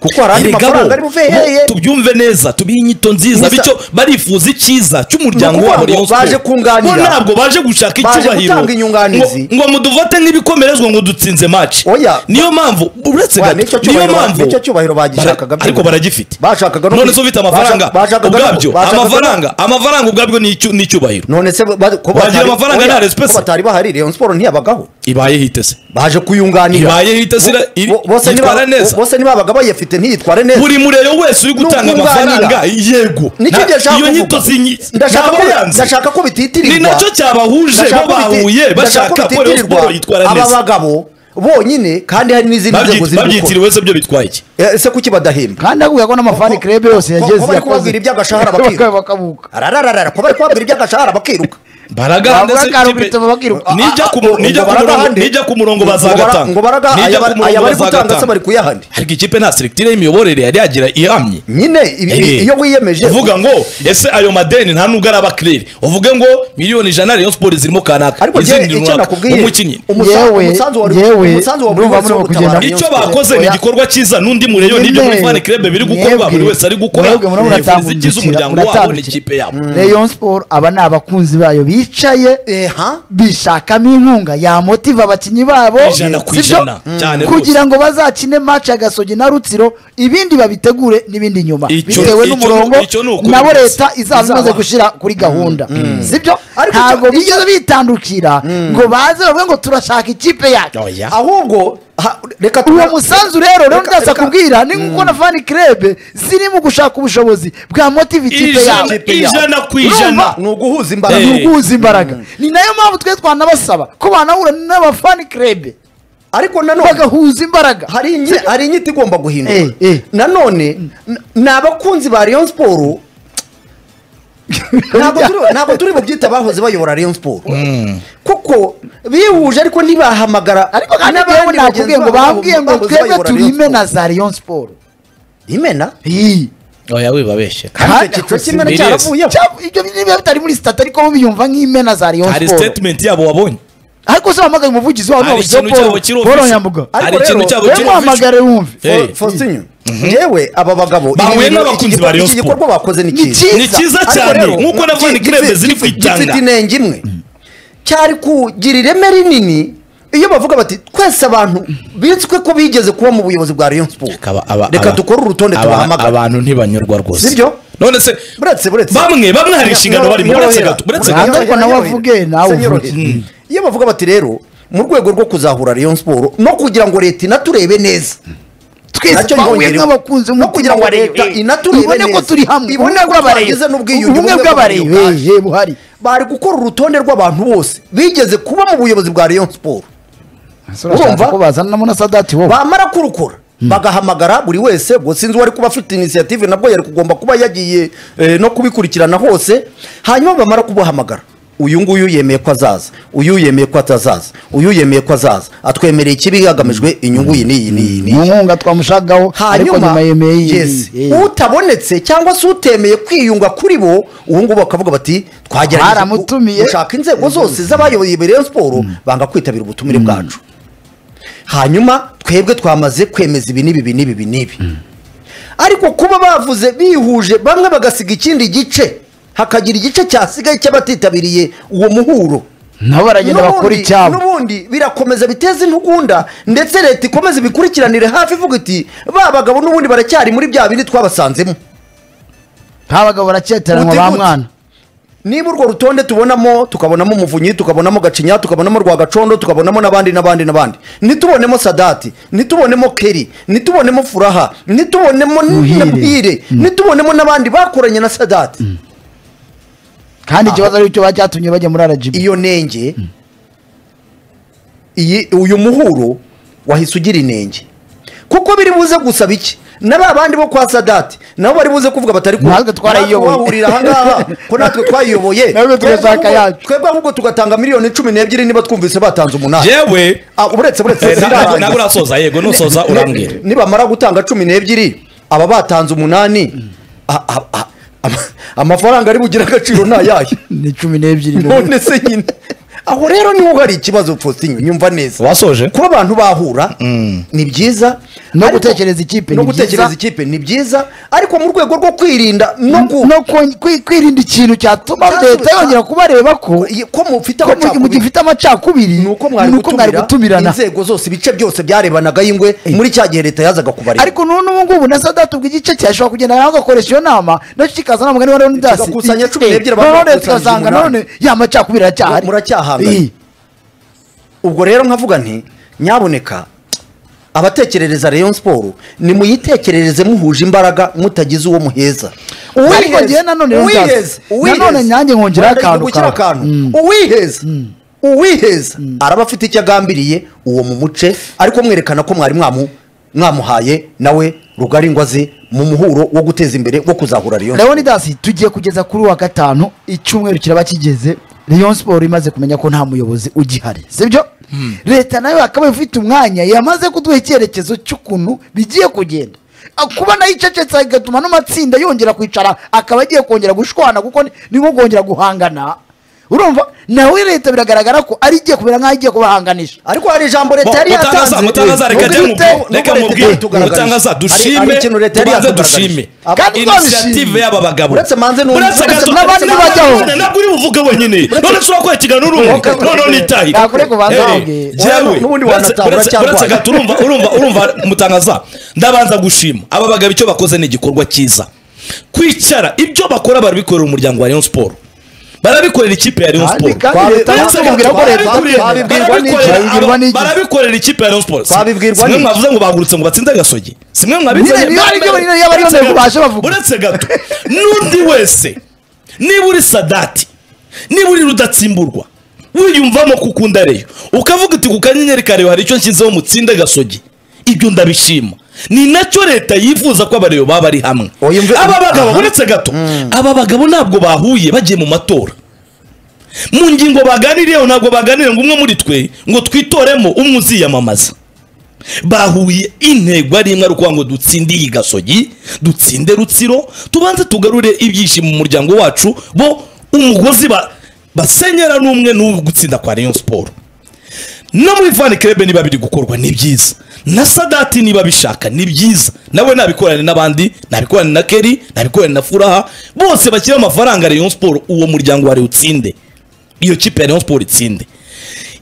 kuko hari andi Erega mafaranga bo, ari buve bo, tubyumve neza tubihe inyito nziza Gusa- bityo barifuza icyiza cy'umuryango Ni wabo ukuvuga Rayon ngo baje Sport. kunganira. bo ntabwo baje gushaka Baje icyubahiro gutanga inyunganizi. ngo- ngo muduvote nk'ibikomerezwa ngo dutsinze match Oya. niyo mpamvu uretse Wa, gato nicyo niyo cyubahiro ba- mpamvu nicyo cyubahiro bagishakaga Bara- ariko byose. baragifite Bashakaga no none kwi- se ufite amafaranga basha- bashakaga no- ubwabyo bashakaga no- amafaranga amafaranga ubwabyo ni icyu- ni icyubahiro none se ba- ko Bagira batari- amafaranga oya, nta respect. ko batari bahari Rayon Sport ntiyabagaho ibaye hitese baje kuyunganira Ibaye itasira- Bo- iri- bo- bose yitwara niba- neza. bose nibabaga bayafite ntiyitware neza buri murero wese uri gutanga Nukunganira. amafaranga yego nicyo Na- njye nshaka iyo nyito kuvuga. zinyi- Ndashaka ntabwo ko- yanze. ndashaka ko bititirirwa ni nacyo cyabahuje Ndashaka bo ko biti- bahuye ndashaka ko bashaka ko Rayon bititirirwa Sport yitwara aba neza bagabo bonyine kandi hari n'izindi nzego Babyit- ziri gukora babyitiriwe se byo bitwaye iki ese kuki badahembwa kandi akubwira ko n'amafani Ko- krebe yose ko- yageze ko bari kubabwira iby'agashahara bakiruka. bakabuka ararararara kuba ari kwabwira iby'agashahara bakiruka baragana Bavuga ndetse ko ari ikipe- ubwitaba bakiruka. nijya ku mu- Ah, nijya ngo ku baraga murongo- hande. nijya ku murongo Ngo baraga- bazagatanga ngo baraga Nijya aya ku bari- murongo aya bari bazagatanga. gutanga se bari kuyahandi ariko ikipe nta seregitire y'imiyoborere yari yagira ihamye nyine ibi- Eh. iyo wiyemeje uvuga ngo ese ayo madeni nta nubwo araba kirere uvuge ngo miliyoni ijana rayon siporo zirimo kanaka ariko njye izindi icyo runaka nakubwiye umukinnyi umusa- Yewe, umusanzu wa- yewe, umusanzu wa buri ndumva wese murimo wo gutabara kugenda- icyo Rayon Sports. bakoze ni Oya. igikorwa cyiza n'undi murebe n'ibyo muri fani kirebe biri gukorwa buri wese ari gukora mwebwe murabona yifuza igize atambukira, umuryango wabo muratambukira. n'ikipe yabo Rayon Sport aba ni abakunzi bayo bicaye Eh, ha? bishakamo inkunga yamotiva abakinnyi babo Ijana ku si byo? ijana, cyane rwose. kugira ngo bazakine match ya gasogi na rutsiro ibindi babitegure n'ibindi nyuma Icyo- bitewe icyo n'umurongo ni- icyo ni ukuri nabo rwose. leta izaba imaze Izaba. gushyira kuri gahunda sibyo Ariko ntabwo icyo- bigeze bitandukira ngo baze bavuge ngo turashaka ikipe yacu Oya. ahubwo ha- reka uwo tuba- musanzu rero rero reka- ndaza reka- kubwira ni nkuko na fani kirebe ziri mu gushaka ubushobozi bwa motive ikipe yabo ijana ijana ku ijana Urumva? ni uguhuza imbaraga Eh. ni uguhuza imbaraga ni nayo mpamvu twe twanabasaba ko banahura n'abafani kirebe ariko nanone bagahuza imbaraga hari inyi- hari inyito igomba guhinduka Eh, eh. nanone n- ni abakunzi ba rayon siporo ntabwo turi- ntabwo turi bubyita abahoze bayobora rayon siporo kuko bihuje ariko ntibahamagara ariko kandi n'abandi yewe nakubwiye bagenzi ngo babo bambwiye ngo twebwe bahoze bayobora Rayon turime na Sports. za rayon siporo imena oya wibabeshye kandi icyo cyiciro cy'imena Biri wese. cyaravuyeho ibyo niba bitari muri sitati ariko bo biyumva nk'imena za rayon hari siporo statement yabo wabonye ariko se wamagaye umuvugizi wabo hari ikintu cyabo kiri paul official. nyambuga hari Ariko ikintu rero, cyabo we kiri muhamagare wumve Eh. Fo- Faustin yewe aba bagabo Bahuye ibi bintu- n'abakunzi iki- ba Rayon iki Sport. gikorwa bakoze ni Ni cyiza cyiza. ni cyiza Ariko cyane rero, nk'uko na fani gi- kirebe gifi- ziri gifi- kwitanga gifite inenge imwe cyari kugira ireme rinini iyo bavuga bati twese abantu bitswe ko bigeze kuba mu buyobozi bwa rayon sport Aba- aba- reka aba- dukore urutonde aba- tubahamagare abantu ntibanyurwa rwose Sibyo? none se buretse buretse bamwe bamwe hari inshingano barimo uretse gato uretse gato Ntabwo nawe avuge, nawe Senyorohe. uvuge. Mm. iyo bavuga bati rero mu rwego rwo kuzahura rayon sport no kugira ngo leta inaturebe neza twese Nacyo twahuye yongereho. nk'abakunzi No kugira ngo leta inaturebe ibone ko neza. turi hamwe Ibone ko bw'abareba. twagize n'ubwiyunge, ubumwe ubumwe bw'abareba bw'abareba. Eh, eh, buhari bari gukora urutonde rw'abantu bose bigeze kuba mu buyobozi bwa rayon sport urumva ko bazanamo na sadati wowe bamara kurukora bagahamagara buri wese ngo sinzi uwari kuba afite inisiyative nabwo yari kugomba kuba yagiye eh, no kubikurikirana hose hanyuma bamara kubuhamagara uyu nguyu yemeye ko azaza uyu yemeye ko atazaza uyu yemeye ko azaza atwemereye ikibi hagamijwe inyungu iyi n'iyi n'iyi n'iyi mu nkunga twamushagaho ariko nyuma hanyuma yemeye iyi- yes, iyi- utabonetse cyangwa se utemeye kwiyunga kuri bo ubu ngubu bakavuga bati Twaramutumiye." twagerageje gushaka inzego zose z'abayoboye Rayon siporo banga kwitabira ubutumire bwacu hanyuma twebwe twamaze kwemeza ibi n'ibi ibi n'ibi ibi n'ibi ariko kuba bavuze bihuje bamwe bagasiga ikindi gice hakagira igice cyasigaye cy'abatitabiriye uwo muhuro nabo baragenda N'ubundi- bakora icyabo n'ubundi birakomeza biteze intugunda ndetse leta ikomeza ibikurikiranire hafi ivuga iti ba bagabo n'ubundi baracyari muri bya bindi twabasanzemo nk'abagabo baracyeteranwa Gute, ba gute? mwana niba urwo rutonde tubonamo tukabonamo umuvunyi tukabonamo gacinya tukabonamo rwagacondo tukabonamo n'abandi n'abandi n'abandi nitubonemo sadati nitubonemo keri nitubonemo furaha nitubonemo Muhire. nabwire nitubonemo n'abandi bakoranye na sadati kandi ikibazo ari cyo bacyatumye bajya muri rgb iyo nenge iyi uyu muhuro wahise ugira inenge kuko biri buze gusaba iki na ba bandi bo kwa sadati nabo bari buze kuvuga batari ku- Natwe twarayiyoboye. wahurira ahangaha ko natwe twayiyoboye Natwe tugashaka Twebwe ahubwo- yacu. twebwe ahubwo tugatanga miliyoni cumi n'ebyiri niba twumvise batanze umunani yewe Ah, uretse uretse Eh, ntabwo ntabwo sindarangiza. urasoza yego nusoza urambwira Ni- nibamara gutanga cumi n'ebyiri aba batanze umunani a- a- a- ama- amafaranga ari bugire agaciro ni ayahe ni cumi n'ebyiri none se nyine aho rero niho hari ikibazo Faustin nyumva neza wasoje kuba abantu bahura ni byiza No ariko- gutekereza ikipe no ni byiza. gutekereza ikipe ni byiza ariko mu rwego rwo kwirinda no ku no kwen- kwi- kwirinda ikintu cyatuma Cyatuma- leta yongera kubareba ko ko mufite ko mu- mu gihe amacakubiri ufite amacakubiri ni uko mwari gutumira gutumirana inzego zose ibice byose byarebanaga y'ingwe muri cya gihe leta yazaga kubareba ariko n'ubu n'ubu ngubu na sadati ubwo igice cye ashobora kugenda nawe agakoresha iyo nama nacyo kikazana umugani wa leonidas Kigakusanya cumi n'ebyiri, abantu none bagakusanya tukazanga umunani. none ya macakubiri aracyahari Muracyahanganye. Iyi. ubwo rero nkavuga nti nyaboneka abatekerereza rayon siporo nimuyitekerereze muhuje imbaraga mutagize uwo muheza Ariko njyewe nanone rero nzaza. uwiheza uwiheza. Nanone nanjye nkongeraho Wenda akantu gushyira kawe. akantu. Mm. uwiheza uwiheza araba afite icyo agambiriye uwo mu muce ariko mwerekana ko mwari mwamu mwamuhaye nawe rugari ngwaze mu muhuro wo guteza imbere wo kuzahura Rayon Sport. leonidas tugiye kugeza kuri uwa gatanu icyumweru kiraba kigeze rayon siporo imaze kumenya ko nta muyobozi ugihari sibyo leta nayo akaba ifite umwanya yamaze kuduha icyerekezo cy'ukuntu bigiye kugenda Ah, kuba nayo icecetse bigatuma n'amatsinda yongera kwicara akaba agiye kongera gushwana kuko ni- ni nko kongera guhangana urumva nawe leta biragaragara ko ari igiye kubera nk'aho igiye kubahanganisha ariko hari ijambo leta yari yatanze mutangaza reka njye Nubwo leta- mu- reka nubwo leta mubwire yatugaragarije. mutangaza Hari- hari dushime ikintu leta yari tubanze yatugaragarije. dushime Aba- Kandi inisiyative twabishimye. y'aba bagabo Uretse manze n'undi. Uretse Uretse gato- n'abandi Uretse bajyaho. nabwo nyine, ntabwo uri buvuge wenyine none ushobora kwerekana n'urumwe Uretse- none nitaye Nakure kubanza Eh, wabwiye. jyewe, N'ubundi uretse- wanatahura uretse- cyangwa uretse wajya. gato urumva urumva urumva mutangaza ndabanza gushima aba bagabo icyo bakoze ni igikorwa cyiza kwicara ibyo bakora barabikorera umuryango wa Rayon Sport barabikorera ikipe ya Rayon Sport kandi leta Uretse yamubwira gato, ko leta twabibwirwa barabikora- n'iki? Twabibwirwa n'iki? barabikorera ikipe ya Rayon Sport Twabibwirwa simwe n'iki? mwavuze ngo bagurutse ngo batsinze gasogi simwe mwabizanye Nyine, niyo aribyo binini yaba ari yo ntego basha bavuga. uretse gato n'undi wese niba uri sadati niba uri rudatsimburwa wiyumvamo kukunda reyo ukavuga uti ku kanyenyeri kareyo hari icyo nshyizeho mutsinde gasogi ibyo ndabishima ni nacyo leta yifuza ko abareyo baba bari hamwe Uyumve- aba bagabo Aha. uretse gato aba bagabo ntabwo bahuye bagiye mu matora mu ngingo baganiriyeho ntabwo baganiriye ngo umwe muri twe ngo twitoremo umwe uziyamamaza bahuye intego ari imwe ari ukuvuga ngo dutsinde iyi gasogi dutsinde rutsiro tubanze tugarure ibyishimo mu muryango wacu bo umugozi ba- basenyera n'umwe n'ubu gutsinda kwa rayon siporo no muri vani kerebe niba biri gukorwa ni byiza na sadati niba bishaka ni byiza nawe nabikorane n'abandi nabikorane na keri nabikorane na furaha bose bashyira amafaranga rayon siporo uwo muryango wari utsinde iyo kipe ya rayon siporo itsinde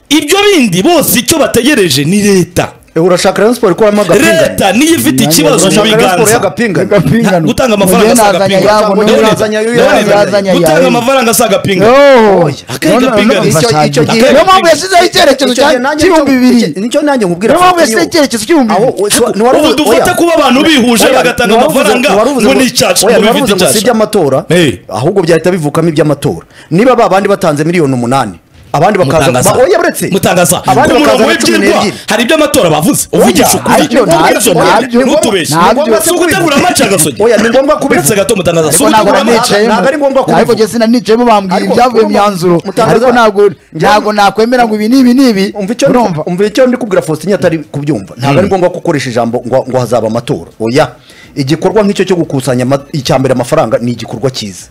ibyo bindi bose icyo bategereje ni leta Eh, urashaka Rayon Sport ikoramo agapingane. leta niyo ifite ikibazo mu Urashaka Rayon Sport biganza y'agapingane. Agapingano. gutanga amafaranga Mugeni asaba azanye agapingano. ayabo, None- n'uyu none- azanye ayabo, none- uyu azanye ayabo. gutanga amafaranga asaba agapingano Yoho. Akanya None- gapingano. none Icyo- bafasha icyo cyane. gihe- niyo mpamvu yashyizeho icyerekezo Icyo gihe nanjye cy'ibihumbi nicyo- bibiri icyo- nicyo nanjye nkubwira niyo mpamvu Frank yashyizeho Nero. icyerekezo cy'ibihumbi Aho- bibiri so- ntiwari ubu uvuze- dufata oya. kuba abantu bihuje Oya, bagatanga ntiwari uvuze amafaranga ntiwari uvuze ngo ni icyacu oya, ngo ntiwari bifite uvuze ngo si icyacu. iby'amatora Eh. ahubwo byahita bivukamo iby'amatora niba ba bandi batanze miliyoni umunani abandi bakaza mutangaza ba- oya uretse mutangaza abandi ku murongo bakaza na cumi w'ibyirwa n'ebyiri hari ibyo amatora bavuze uvugisha ukuri nabyo, nabyo, nabyo, ntutubeshye nabyo. si ugutegura amaci agasogi Oya, ni ngombwa kubivuga. uretse gato mutangaza si ariko ntabwo ugutegura amaci nanicayemo ntabwo ari ngombwa kubivuga. ariko njye sinanicayemo bambwiye Ariko ibyavuye mu urumva, myanzuro mutangaza- ariko ntabwo ntabwo nakwemera ngo ibi ni ibi ni ibi umva icyo urumva umva icyo ndi kubwira Faustin atari kubyumva ntabwo ari ngombwa ko ukoresha ijambo ngo ngo hazaba amatora oya igikorwa nk'icyo cyo gukusanya ama- icya mbere amafaranga ni igikorwa cyiza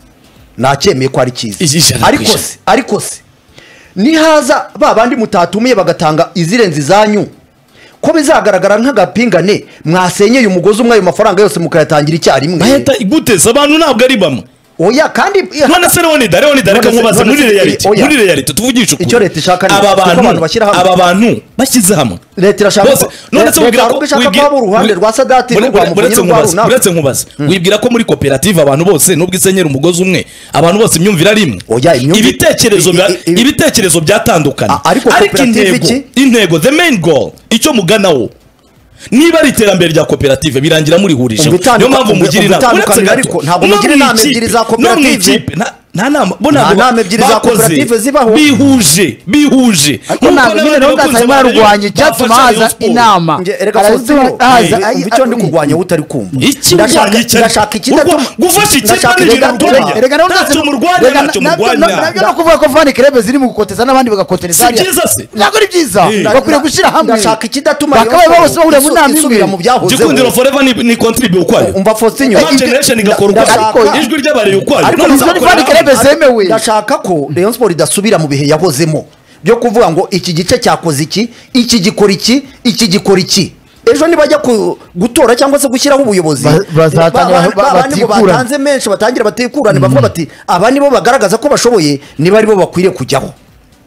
nacyemeye ko ari Iji- cyiza ijana ku ariko ijana. se ariko se nihaza ba bandi mutatumiye bagatanga izirenze izanyu ko bizagaragara nk'agapingane mwasenyeye umugozi umwe ayo mafaranga yose mukayatangira icyarimwe bahita iguteza abantu ntabwo ari bamwe oya kandi none se leonida leonida reka None se- nkubaze none muri se- reality oya. muri reality tuvugishe ukuri Icyo leta ishaka ni- aba kuko abantu bantu bashyira hamwe. aba bantu bashyize hamwe Leta irashaka Bose- ko- none Leta- se wibwira Leta ko ahubwo ishaka wibwira- ko haba uruhande rwa Sadati Ure- n'urwa ure- Muvunyi uretse n'urwa nkubaze- runaka. uretse nkubaze wibwira ko muri koperative abantu bose nubwo isenyera umugozi umwe abantu bose imyumvire ari imwe Oya, imyumvire- ibitekerezo bya- i- i- i- ibitekerezo byatandukanye A- ariko koperative intego iki? intego the main goal icyo muganaho niba ari iterambere rya koperative birangira murihurije Umva itanduka- niyo mpamvu umva- mugira umva inama uretse itandukaniro gato ariko ntabwo no mugira mu inama ikipe- ebyiri za no mu koperative. ikipe, nta- nta nama bo Nta ntabwo nama ebyiri za bakoze koperative zibaho. bihuje bihuje ariko ntabwo nyine nawe ngasanga yarwanya icyatuma haza inama Nge- erega Araziba- Faustino, haza- eh, umva icyo ndi kurwanya utari kumva iki Ndashaka- urwanya iki ndashaka ikidatuma Urwa- gufasha ikipe Ndashaka- nijoro Reka- urwanya. reka- Erega nawe Ntacyo ntacyo- murwanya, erega ntacyo na- nabyo- murwanya. nabyo no kuvuga ko vani kerebe ziri mu gukoteza n'abandi bagakoteza Si byiza se? ntabwo ari byiza Eh. bakwiriye gushyira hamwe Ndashaka ikidatuma bakabaye Rayon bose Sport bahuriye mu isu- nama imwe isubira mu byahozeho. gikundiro forever ni, ni contribute ukwayo Umva Faustin, Man ibyo- generation igakora ukwayo Ariko- ijwi ry'abareye ukwayo Ariko None izo ni zakora Van hamwe. Kerebe zemewe. ndashaka ko Rayon Sport idasubira mu bihe yahozemo byo kuvuga ngo iki gice cyakoze iki iki gikora iki iki gikora iki ejo nibajya ku- gutora cyangwa se gushyiraho ubuyobozi Ba- bazatanga- ba- ba- ba- bandi ngo batikurane. batanze menshi batangira batikurane bavuga bati aba nibo bagaragaza ko bashoboye niba aribo bakwiriye kujyaho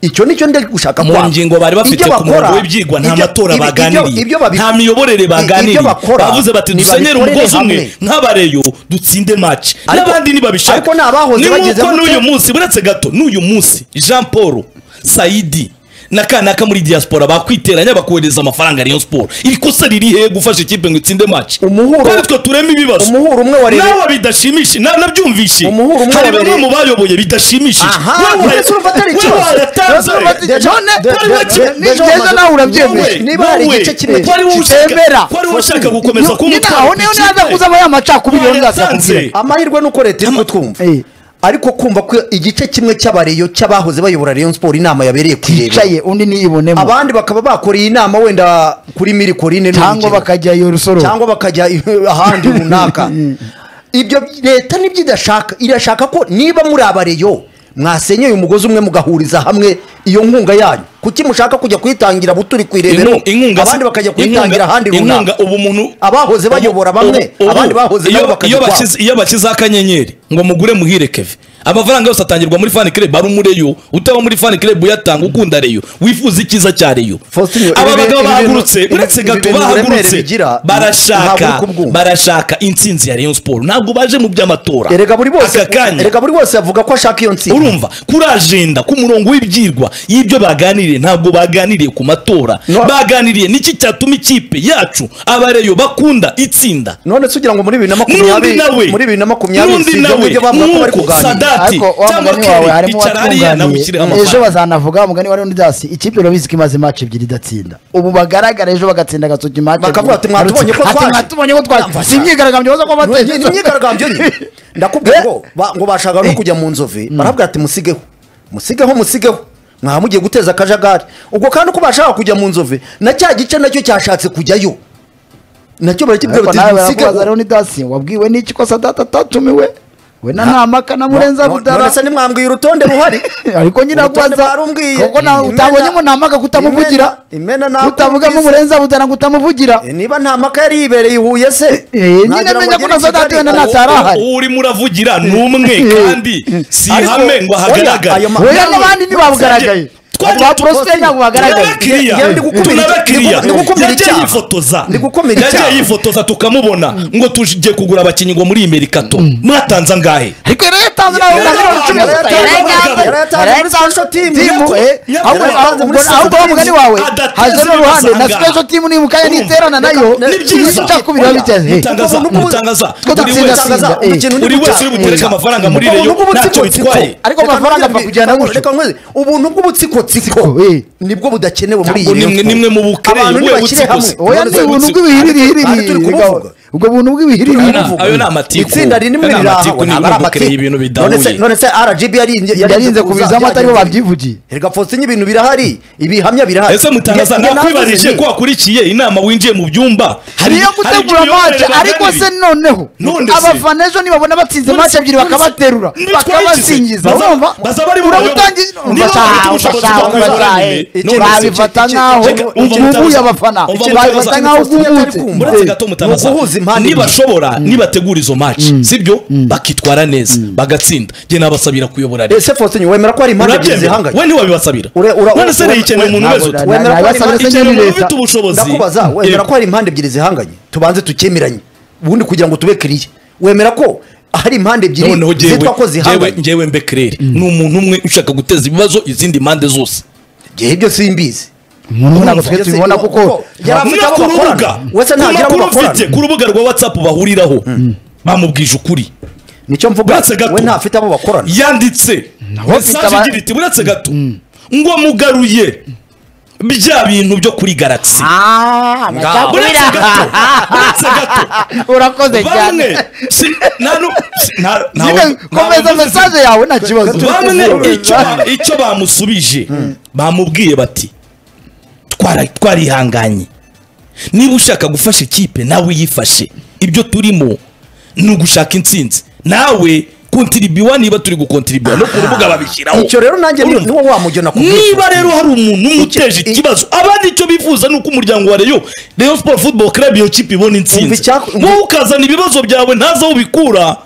icyo nicyo ndi gushaka mu kwabo. ngingo bari bafite Ibyo ku murongo bakora, w'ibyigwa nta ibyo- matora ibi- ibyo- baganiriye ibyo babi- nta miyoborere i- baganiriye ibyo bakora, bavuze bati dusenyere nibabikorere umugozi umwe hamwe. nk'abareyo dutsinde maci Ariko- n'abandi ntibabishaka ariko ni abahoze ni bageze nk'uko gute? n'uyu munsi uretse gato n'uyu munsi jean paul sayidi n'akanaka muri diaspora bakwiteranya bakohereza amafaranga ya rayon sport iri kosa riri he gufasha ikipe ngo itsinde match Umuhuro- kandi twe turema ibibazo umuhuro umwe wa Rayon- nawe bidashimishe na- nabyumvishe Umuhuro umwe hari wa bamwe Rayon- mu bayoboye bidashimishije Aha, Wewe- ndetse urumva atari wewe cyose. waratanze. Ndetse urumva atari- None, de- wari de- wake- de- de- wowe- de- nawe urabyemeje. wowe- Niba hari wowe- igice kimwe wari ushaka- kitemera. wari ushaka gukomeza kuba ni naho niyo naza kuzamo ya macakubiri yo nzaza Waratanze. kubwira amahirwe ni uko leta iri kutwumva Eh. ariko kumva ko igice kimwe cy'abareyo cy'abahoze bayobora Rayon Sport inama yabereye ku hicaye undi niyibonemo abandi bakaba bakoreye inama wenda kuri miri korine cyangwa n'urugero. bakajya iyo rusoro cyangwa bakajya ahandi runaka ibyo leta nibyo idashaka irashaka ko niba muri abareyo mwasenyeye umugozi umwe mugahuriza hamwe iyo nkunga yanyu kuki mushaka kujya kuyitangira buturi ku irebero Inkunga- inkunga abandi bakajya kuyitangira inkunga- ahandi runaka inkunga ubu muntu abahoze bayobora bamwe ubu- ubu- abandi bahoze iyo- nabo bakajya iyo ukwabo. bashyize- iyo bashyizeho akanyenyeri ngo mugure muhire keve amafaranga yose atangirwa muri fan club ari umureyo utaba muri fan club uyatanga ukunda reyo wifuza icyiza cya reyo Faustin, aba ibi- bagabo ibi bintu- bahagurutse ibi- uretse ibi gato bintu uburemere bahagurutse bigira, ntabwo barashaka uri kubwumva. barashaka intsinzi ya rayon sport ntabwo baje mu by'amatora erega buri bose aka kanya erega buri wese avuga ko ashaka iyo ntsinzi urumva kuri ajenda ku murongo w'ibyigwa y'ibyo baganiriye ntabwo baganiriye ku matora No. baganiriye niki cyatuma ikipe yacu abareyo bakunda itsinda none se ugira ngo muri bibiri na n'undi makumyabiri nawe muri bibiri na makumyabiri n'undi si ibyo nawe ngibyo bavuga ko bari nk'uko kuganira sadati ariko wa cyangwa mugani wawe keri harimo icara hariya nawe ushyire uwatunganiye ejo amafaranga bazanavuga umugani wari udasi ikipe urabizi ko imaze imaci ebyiri idatsinda ubu bagaragara ejo bagatsinda agatoki imaci Bakavuga ati, "Mwatubonye ko twaje." mwatubonye ko twaje si imyigaragambyo baza kuba Nwe- ni- ni batsinze imyigaragambyo nyine ndakubwira ngo ba- ngo bashaka no kujya mu nzovu barabwira ati musigeho musigeho musigeho mwaba mugiye guteza akajagari ubwo kandi uko bashaka kujya mu nzovu na cya gice nacyo cyashatse kujyayo nacyo barakibwira ariko bati nawe barakubaza musigeho rero ni dasi wabwiwe n'iki ko sadati atatumiwe we na Na- ntamaka na murenza No- no- rudara none se nimwambwiye urutonde ruhari ariko nyina Urutonde rwaza barumbwiye. kuko na- Imena- utabonye ngo ntamaka kutamuvugira imena imena utabugamo nakubwiza. murenza rudara ngo utamuvugira Eh, niba nta maka yari yibereye i huye se Eh, nyine Nagira ngo menya ko agere na i Kigali. Sadati wenda nta Uwo- Sara ahari. uwo urimo uravugira ni umwe kandi si Ariko- ihame ngo Oya, ayo ahagaragare ma- weya nawe- n'abandi ntibabugaragaye Twagiye ba porosite tuposite. ntabwo bagaragaye tunabakiriya Yewe ndi gukumira- tunabakiriya ndi gukumira yagiye icyaha. yifotoza Ndi gukumira icyaha. yagiye yifotoza tukamubona ngo tujye kugura abakinnyi ngo muri imerikato mwatanze angahe ariko rero yatanze nawe Yari bwa cumi na yatanze- gatanu. yari yatanze- Yari yatanze yari muri yatanze Sancho team. team. Eh, Yari ahubwo- yatanze muri ahubwo- ahubwo Sancho wa mugani wawe adateze haje n'uruhande na ibibazo special team nimukanya Urumva. niterana nayo Ni byiza. icakubiri biba biteze Eh, mutangaza Ubu- ubu- mutangaza Two buri datsinda wese sinda, eh. buri wese uri butereke amafaranga muri reyo ntacyo bitwaye Ariko amafaranga apfa kujyana gutyo. ubuntu Tsiko, bw'ubutsikotsiko eh. nibwo budakenewe muri iyi Ntabwo Rayon nimwe- Sport. nimwe mubukereye, Abantu we nibakire butsiko hamwe. si- oya None ni se ubuntu ubutsiko- bw'ibihirihiri Aha turi kubuvuga. ubwo buntu Ayo bw'ibihirihiri ni- ayo ni amatiku itsinda rinini Ayo ni riri aho amatiku, ni ntabwo imvugukire ari amatiku. y'ibintu None se- bidahuye none se rgb yarinze yarinze kubizamo atari bo babyivugiye erega Faustin ibintu birahari ibihamya birahari ese mutangaza Njye- njye nakwibajije navuze ko nti, wakurikiye inama winjiye mu byumba hari- niyo hari gutegura ibyo mace biyoberera ariko bagari. se noneho None se- abafana ejo nibabona batsinze None mace se- ebyiri none se- bakabaterura nitwaye bakabasingiza iki se? Baza- urumva baza bari mu urabutangiye bayobozi. Niba Ubasha- bafite ubushobozi ubasha- bwo kuyobora ubasha- nyine, eh, none se- babifata iki- iki- nk'aho Reka, umva bubuye mutabaza- abafana umva babifata mutabaza- nk'aho Faustin bwungutse atari kumva. muretse Eh, gato ni mutabaza uguhuza impande nibashobora nibategura izo maci sibyo bakitwara neza bagatsinda njye nabasabira kuyobora leta ese Faustin wemera ko hari impande ebyiri urabyemera zihanganye we ntiwabibasabira Ure- ura- none se ura- niyikeneye umuntu wese ntabwo- utu- wemera ko nabasabira ari- se ikeneye nyine umuntu leta. ufite ubushobozi ndakubaza wemera Yego. ko hari impande ebyiri zihanganye tubanze tukemeranye ubundi kugira ngo tube kiriya wemera ko hari impande ebyiri noneho jyewe- zitwa ko jyewe zihanganye njyewe mbekerere ni umuntu umwe ushaka guteza ibibazo izindi mpande zose ngewe ibyo simbizi umuntu ntabwo twe Urumva, tubibona ese- kuko yari afite Niba abo ku rubuga bakorana wese ntagira abo ku makuru mfite bakorana ku rubuga rwa watsapu bahuriraho bamubwije ukuri nicyo mvuga Uretse gato. we ntafite abo bakorana yanditse mfite mesaje aba- igira iti buretse gato ngo mugaruye bya bintu byo kuri galaxy Ah, buretse bacakubira. gato buretse gato urakoze cyane bamwe si nta nu- si- nta- nta- Nyine, nta- nta- komeza mesaje yawe nta kibazo bamwe icyo ba- icyo bamusubije bamubwiye bati "Twara- twarihanganye niba ushaka gufasha ikipe nawe yifashe ibyo turimo ni ugushaka intsinzi nawe kontiribiwa niba turi gukontiribiwa no ku rubuga babishyiraho icyo rero nanjye ni- Urumva? niwo wa mujyo nakubwira niba rero hari umuntu umwe uteje Icyo- i- ikibazo abandi icyo bifuza ni uko umuryango wa reyo reyo siporo futuboro karabu iyo kipe ibona Umva intsinzi icyako- wowe ukazana ibibazo byawe ntazi aho ubikura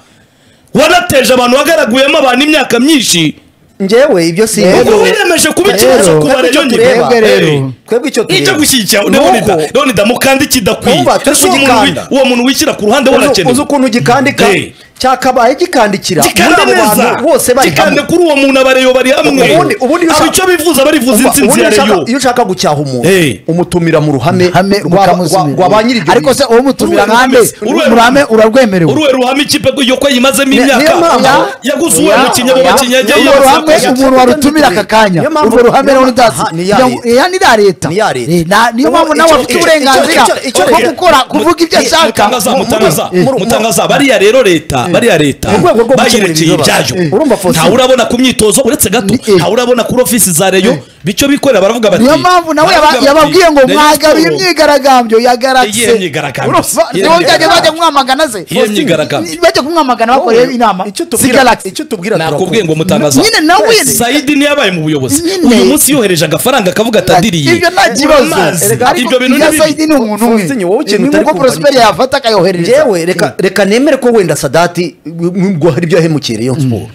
wanateje abantu wagaraguyemo abantu imyaka myinshi njyewe ibyo ubwo Rero- simbizi wiyemeje kuba rero- ikibazo ku ba twebwe reyo icyo nyine tureba Twebwe rero. Eh, twebwe icyo nicyo gushyigikira none ndamukanda ikidakwiye Urumva, turi ese uwo muntu wi- kugikanda. uwo muntu wishyira ku ruhande we uzi arakenewe uzi ukuntu ugikandika Eh. cyakabaye gikandikira gikanda muri abo neza bantu bose bari gikanda hamwe kuri uwo muntu abareyo bari hamwe Ubundi- ubundi iyo aba ushaka- icyo bifuza barifuza Umva, insinzi ubundi ya iyo ushaka- reyo iyo ushaka gucyaha umuntu Hey. umutumira mu ruhame hame rwa- rwa- rwa ba nyiri rw'abanyirigihugu iryo ariko se ruhame. uwo mutumira Uruwe nkande ruhameze- uruwe urame ruhameze. urarwemerewe uruwe ruhame ikipe yo ko yimazemo niyo imyaka mpamvu- aho yaguze uwo Ya- mukinnyi abo ya- bakinnyi yagiye urwo ruhame yabasakaje. umuntu warutumira aka kanya Niyo mpamvu- urwo ruhame rero utazi Aha, ni iya kugira leta. ngo- iya ni iya leta Ni iya leta. Eh, na- niyo Ubu mpamvu nawe icyo- afite icyo- uburenganzira icyo- icyo- bwo icyo- gukora kuvuga ibyo Eh, ashaka mutangaza mu- mutangaza mu- mu- mutangaza bariya rero leta bariya leta Mu rwego rwo gukemura bayirekeye ibibazo. ibyayo Eh. Urumva, Faustin? ntawe urabona ku myitozo uretse gato Ni- eh. ntawe urabona kuri ofisi za reyo bityo bikorera baravuga bati niyo mpamvu nawe yaba- baravuga bati, yababwiye ngo Rayon mwagaruye Sports- imyigaragambyo yagaratse Iyihe myigaragambyo? Urumva? Iyihe niho byajya myigaragambyo? bajya kumwamagana ze Iyihe myigaragambyo? bajya kumwamagana bakoreye inama icyo si tubwira Galaxy. icyo tubwira nakubwiye ngo turakunda. mutangaza Nyine nawe sayidi niyo yabaye mu buyobozi Nyine. uyu munsi yohereje agafaranga akavuga atadiriye ibyo nta kibazo Amazi. ariko ibyo bintu iya ni bibi sayidi ni umuntu umwe Faustin, wowe ikintu ni utari nk'uko kumva ni porosiperi iki? yafata akayoherereza Njyewe reka reka nemere ko wenda sadati ngo hari ibyo yahemukira Rayon Sport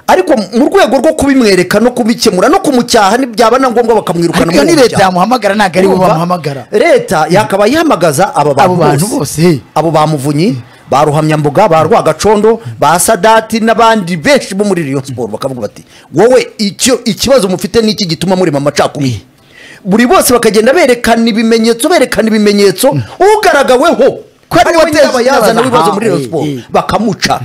ariko mu rwego rwo kubimwereka no kubikemura no kumujyaha byaba na ngombwa bakamwirukana ariko iyo muri ni uwo leta muryango. yamuhamagara ntabwo ari bo Urumva? bamuhamagara leta yakaba yahamagaza aba Abo bantu bantu bose. bose abo ba muvunyi ba ruhamyambuga ba rwagacondo ba sadati n'abandi benshi bo muri Rayon Sport bakavuga bati wowe icyo ikibazo mufite ni iki gituma murema amacakubiri buri bose bakagenda berekana ibimenyetso berekana ibimenyetso ugaragaweho ko ari ariwe we nyiraba wateje yazana ikibazo. ibibazo muri Rayon Ah, Sport eh, eh. bakamuca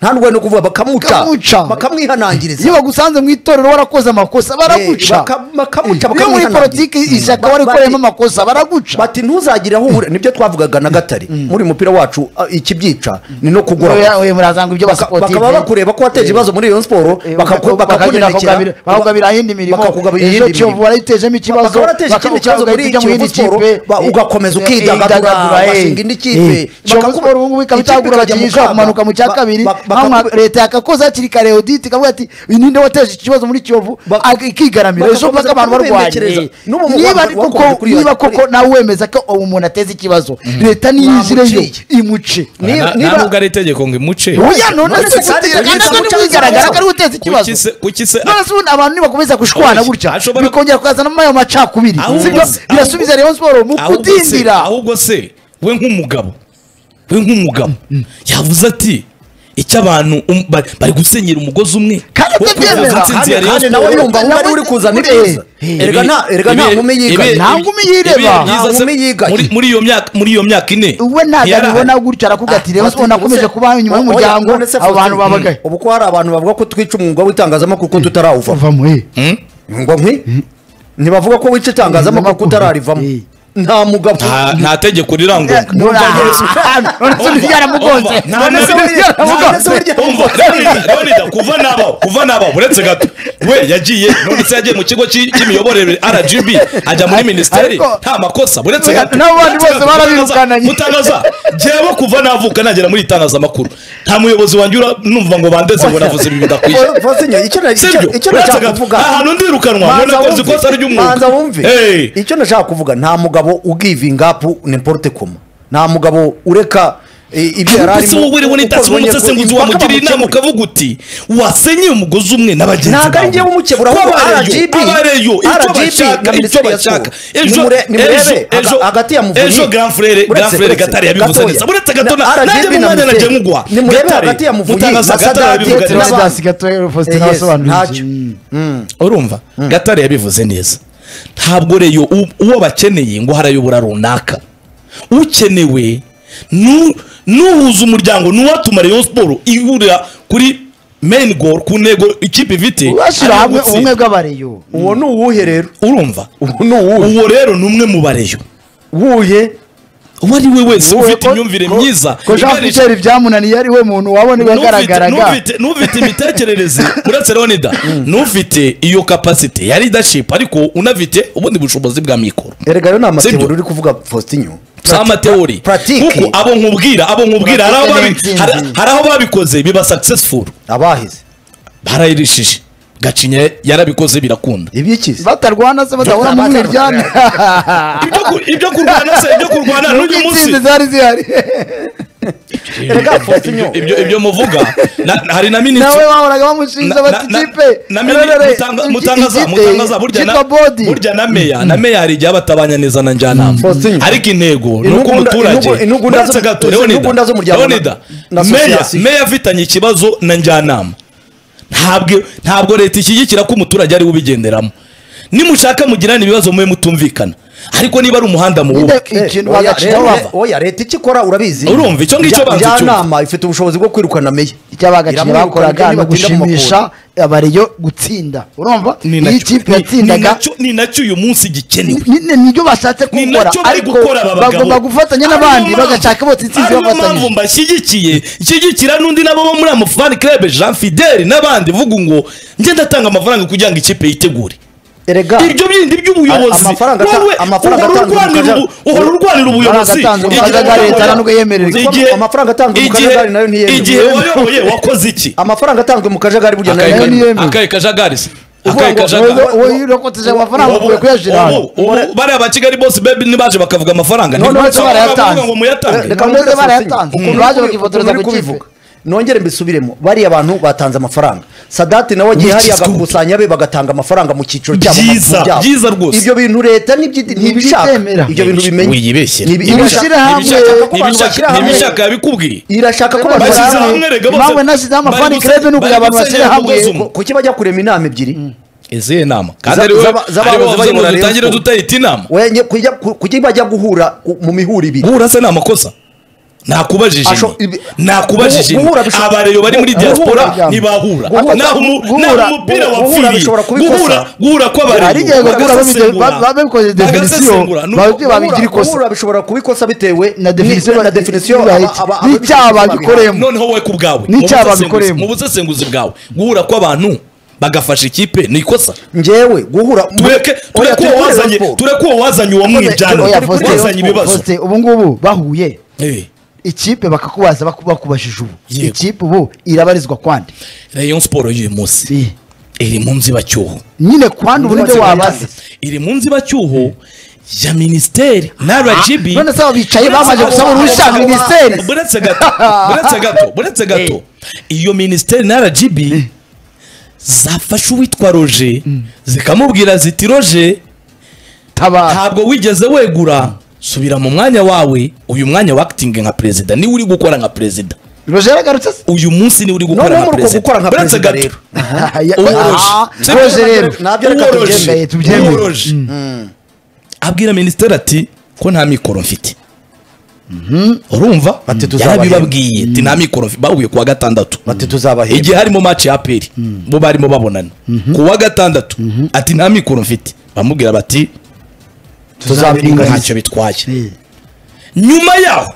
nta ndwara no kuvuga bakamuca Bakamuca. iyo bakamwihanangiriza bagusanze mu itorero warakoze amakosa Eh, baraguca baka- bakamuca, iyo muri bakamwihanangira. politiki ishyaka Ba- warikoreyemo bati- amakosa baraguca bati ntuzagire aho uhura nibyo twavugaga na gatare muri uyu mupira wacu ah, ikibyica ni no Oya, kugura oya, murazanga ibyo Baka- bakaba basipotivu bakureba ko wateje ibibazo muri iyo siporo Eh, bakaku- baka- bakagira bakugabira- bakakunenekera bakugabira iyindi mirimo bakakugabira Ejo iyindi Kiyovu mirimo warayitejemo ikibazo bakaba barateje baka- ikindi kibazo ukagahita muri ujya mu yindi Kiyovu Sport, kipe, ba- ugakomeza eh, ukidagadura, ukidagadura, eh. ugashinga indi kipe, Eh, Kiyovu bakakuba- Sport ubu ngubu ikaba ikipe itagura ikajya mu abakinnyi ishobora kaga, kumanuka mu cya ba- kabiri ba- aho nka bakakuba- leta yakakoze hakiri kare audit ikavuga ati uyu ninde wateje iki kibazo muri kiyovu Bak- ak- ikigaramira bakakomeza ejo mpaka abantu kumbenekereza. barwanye N'ubu mu niba Rwanda koko bakomeje kuri- niba koko nawe wemeza ko uwo muntu ateze ikibazo leta niyizireyo Bamuciye. imuce Nta- Niba- nta niba- nubwo ari itegeko ngo imuce Oya, none se None se kandi gutera- kandi ugize none guca- wigaragara ko ari we uteza ikibazo kuki se kuki se none se ubundi abantu nibakomeza gushwana Oya, gutya ashobora- bikongera kukazanamo ayo macakubiri Ahubwo- sibyo ahubwo- birasubiza rayon siporo mu ahubwo se- kudindira ahubwo se we nk'umugabo we nk'umugabo yavuze ati icyo abantu um- ba- bari gusenyera umugozi umwe Kandi wo atabyemera. kugaragaza intsinzi ya kandi Rayon kandi Sports. nawe yumva ahubwo ari we uri kuzana ibyiza Ibi- erega nta erega nta ibi- nkumi ibi- yiganye ibi- Nta nkumi ibi- yireba. ibi- Nta byiza se- nkumi yiganye. muri- muri iyo myaka muri iyo myaka ine we ntabwo ntiyari abibona ahari. gutya arakuga ati rayon siporo nakomeje Ati- kuba inyuma oya, y'umuryango none se abo bantu Faustin, babagaye ubu ko hari abantu bavuga ko twica umwuga w'itangazamakuru ko tutarawuvamo uvamo eh Hmm? ngo nkwi ntibavuga ko wica itangazamakuru ko utararivamo Eh. nta mugabo Nta- nta tegeko riranguye none se undi yaramugonze Umva, nta- none se undi yaramugonze Umva, Leonida, Leonida, kuva n'abaho kuva n'abaho uretse gato we yagiye none se yagiye mu kigo cy'i- cy'imiyoborere rgb ajya muri minisiteri Ariko- nta makosa uretse gato N'abo bandi Uretse gato, bose barabirukanye. mutangaza jyewe kuva navuka nagera muri itangazamakuru nta muyobozi wanjye ura- numva ngo bandeze ngo navuze ibi bidakwiye Faustin, icyo na- icyo- Sibyo, icyo uretse nashaka gato, kuvuga nta hantu ndirukanwa, Manza ngo nakoze wumve, ikosa ry'umwuga. manza wumve Hey. icyo nashaka kuvuga nta mugabo ugivingapu nimporute koma nta mugabo ureka eh, ibyo yari Ubuse arimo wowe uriho ukoze n'itatsi w'umusesenguzi impaka wamugiriye inama bamukemure. ukavuga uti wasenyeye umugozi umwe na bagenzi Ntabwo ari njyewe umukebura, ahubwo RGB, abareyo icyo RGB bashaka na icyo Minisiteri ya bashaka Siporo. ejo Nimure- nimurebe ejo haga- ejo hagati ya Muvunyi- ejo grand frere Uretse- grand frere uretse- gatari yabivuze gatoya. neza uretse gato Na na- RGB nanjye mu na mwanya nagiye Minisiteri. nkuguha Nimurebe hagati ya Muvunyi mutangaza na gatari Sadati. yabivuze Nabandi. neza Teresidasi gatoya Faustin Eh, yes, ntasobanura ntacyo. urumva gatare yabivuze neza ntabwo reyo u- uwo bakeneye ngo harayobora runaka ukenewe nu- n'uhuza umuryango n'uwatuma reyo siporo ihurira kuri meyini goro ku ntego ikipe ifite bashyira ariyo hamwe gutsinda. ubumwe bw'abareyo uwo ni uwuhe rero urumva uwo ni uwuhe uwo rero ni umwe mu bareyo wuye uwo ari we wese Wowe ufite ko- imyumvire ko- myiza ko jean iganisha- pitere byamunaniye ari we muntu wabona n'ufite- yagaragaraga n'ufite- n'ufite imitekerereze uretse leonida n'ufite iyo kapasite ya leadership ariko unafite ubundi bushobozi bwa mikoro erega rero ni Sibyo. amatebura uri kuvuga faustinyo si amateori Pratique. kuko abo nkubwira abo nkubwira hari aho babi- Pratique hari- hari aho babikoze biba successful abahize barayirishije gacinya yarabikoze birakunda ibyikize batarwana se badahora mu miryane ibyo ku- ibyo kurwana se ibyo kurwana n'uyu munsi n'izindi zari zihari Reka fata inyo. ibyo ibyo muvuga na- hari na minisitiri nawe wahoraga bamushinja bati kipe mutangaza burya na burya na meya na meya hari igihe batabanya neza na njyanama Faustin. ariko intego ni uko Intugunda- umuturage intugu- intugunda Uretse zo- gato, intugunda Leonida, zo muryango na- Leonida, na meya association. meya afitanye ikibazo na njyanama ntabwo ntabwo leta ishyigikira ko umuturage ari we ubigenderamo nimushaka mugirane ibibazo mube mutumvikana ariko niba ari umuhanda muwubake ikintu Oya, bagacira rero, bava oya leta icyo ikora urabizi Urumva, icyo ngicyo banza Njya- icyumva. njyanama ifite ubushobozi bwo kwirukana meya icyo bagacira Iramwirukana bakoraga kandi ni batinda mu ugushimisha abariyo gutsinda urumva ni iyo nacyo- ikipe ni- ni yatsindaga nacyo- ni nacyo uyu munsi gikenewe ni- ni- nibyo bashatse ni gukora nacyo bari ariko gukora aba bagabo bagomba gufatanya n'abandi Ariyo mpamvu- bagashaka bose intsinzi ariyo mpamvu bafatanyije mbashyigikiye nshyigikira n'undi nabo bo muri amufani club jean fideli n'abandi vuga ngo njye ndatanga amafaranga kugira ngo ikipe yitegure erega ibyo bindi by'ubuyobozi amafaranga ata- wowe amafaranga uhora atanzwe mu urwanira kajagari- ubu- uhora urwanira ubuyobozi atanzwe mu Igihe kajagari leta wayoboye- ntabwo yemererwa. igihe- Amafaranga atanzwe mu igihe- kajagari nayo ntiyemewe. igihe wayoboye wakoze iki amafaranga atanzwe mu kajagari burya nayo Akayi- ni- yemewe. akaye kajagari se akaye ngo- kajagari uwo yirokoteje amafaranga Ubu- ukwiye kuyajira hano ubu- ubu- bariya ba kigali bose bebi ntibaje bakavuga amafaranga None uretse barayatanze. ngo muyatange Reka mureke barayatanze. Ukuntu Baje uri- bakifotoreza ukuntu uri ku kipe. kubivuga. nongere mbisubiremo bariya abantu batanze amafaranga sadati nawe agiye hariya Bikizwa. agakusanya be bagatanga amafaranga mu cyiciro cyabo mu Byiza, mazu byabo. byiza rwose. ibyo bintu leta n'ibyi- ntibishaka Ntibyemera. ibyo bintu bimenye Wiyibeshyera. Ntibi- Ibishira ibishaka- hamwe- ibishaka ko abantu ntibishaka bashyira hamwe. ntibishaka yabikubwiye irashaka ko Bashyize bashyira hamwe. hamwe rega bose Impamvu nashyizeho amafani bari club ni ukugira bari abantu bashyire gusenyera hamwe. umugozi umwe. kuki bajya kurema inama ebyiri izihe nama kandi Za- ariwe z'aba- z'abahoze ariwe wavuze ngo bayobora Rayon dutangire Sports. dutahita inama Wenye- kujya- ku- kuki bajya guhura ku- mu mihuro ibiri guhura se ni amakosa nakubajije Asho- ibi- nakubajije Guhura- guhura bishobora- abareyo bari muri guhura- diaspora guhura- ntibahura guhura- naho umu- guhura- naho umupira guhura wapfiriye bishobora kubikosa. guhura guhura Hari igihe kw'abareyo guhura babize- ba- babikoze definisiyo, babibye babigire ikosa. guhura bishobora kubikosa bitewe na definisiyo ni- ba- na definisiyo bahita. aba- aba- N'icyaha ababishinzwe bagikoreyemo. noneho wowe ku bwawe Ni mu icyaha busesenguzi- babikoreyemo. mu busesenguzi bwawe guhura kw'abantu bagafasha ikipe ni ikosa njyewe guhura tureke Oya, tureke turi uwo kuri wazanye Rayon Sports. tureke uwo wazanye uwo mwijana Oya, turi Faustin, kuri wazanye ibibazo Faustin, ubu ngubu bahuye Eh, ikipe bakakubaza baku- bakubajije ubu Yego. ikipe ubu irabarizwa kwande rayon sport y'uyu munsi Si. iri mu nzibacyuho nyine kwande ubu nibyo wabaza iri mu nzibacyuho ya minisiteri na rgb none se aba bicaye bamaze gusaba uruhushya Abo- minisiteri buretse gato buretse gato buretse gato iyo minisiteri na rgb zafashe uwitwa roje zikamubwira ziti roje tabara ntabwo wigeze wegura subira mu mwanya wawe uyu mwanya wakitingi nka perezida niwe uri gukora nka perezida roje yaragarutse se uyu munsi niwe uri gukora Noneho nka muri uko gukora perezida nka buretse perezida gato rero. Ya- Uworoje. Ah, roje rero Nabyo reka Uworoje. tubyemeye, tubyemeye. Uworoje. abwira minisiteri ati ko nta mikoro mfite urumva Ati tuzabahemba. yarabibabwiye ati nta mikoro mfite bahuye ku wa gatandatu bati tuzabahemba igihe harimo match ya aperi bo barimo babonana ku wa gatandatu ati nta mikoro mfite bamubwira bati tuzabiringaniza ntacyo bitwaye Eh, nyuma yaho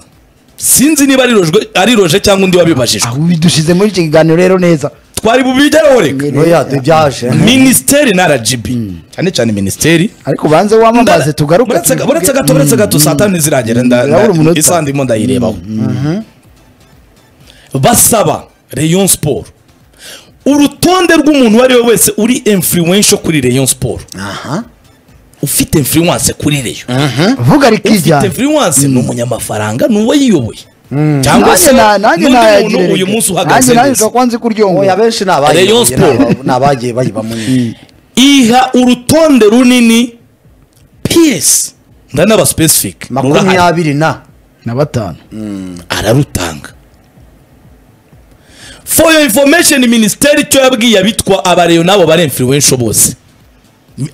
sinzi niba ari rojwe- ari roje cyangwa undi wabibajijwe aho ubi dushize muri icyo kiganiro rero neza twari bubijyaho reka oya byaje minisiteri na rgb cyane cyane minisiteri ariko banze wamamaze tugaruke Buretse- tubivuge. buretse gato buretse gato saa tanu ntiziragera nda- Ndabura nda- umunota. isaha ndimo ndayirebaho basaba rayon sport urutonde rw'umuntu uwo ari we wese uri influential kuri rayon sport ufite influence kuri rayon vuga ufite rikijyana influence ni umunyamafaranga ni uwo yiyoboye cyangwa nanjye se na- nanjye n'undi nayagirira muntu uyu reka. munsi nanjye uhagaze nanjye neza ukakwanze oya kuryohera benshi ni abayiyoboye, Rayon ni Sports. aba- ni abagiye bayibamo nyine iha urutonde runini piyesi ndanaba specific rurahari. makumyabiri na na batanu ararutanga for your information minisiteri icyo yabwiye abitwa abareyo n'abo bari influential bose Mi-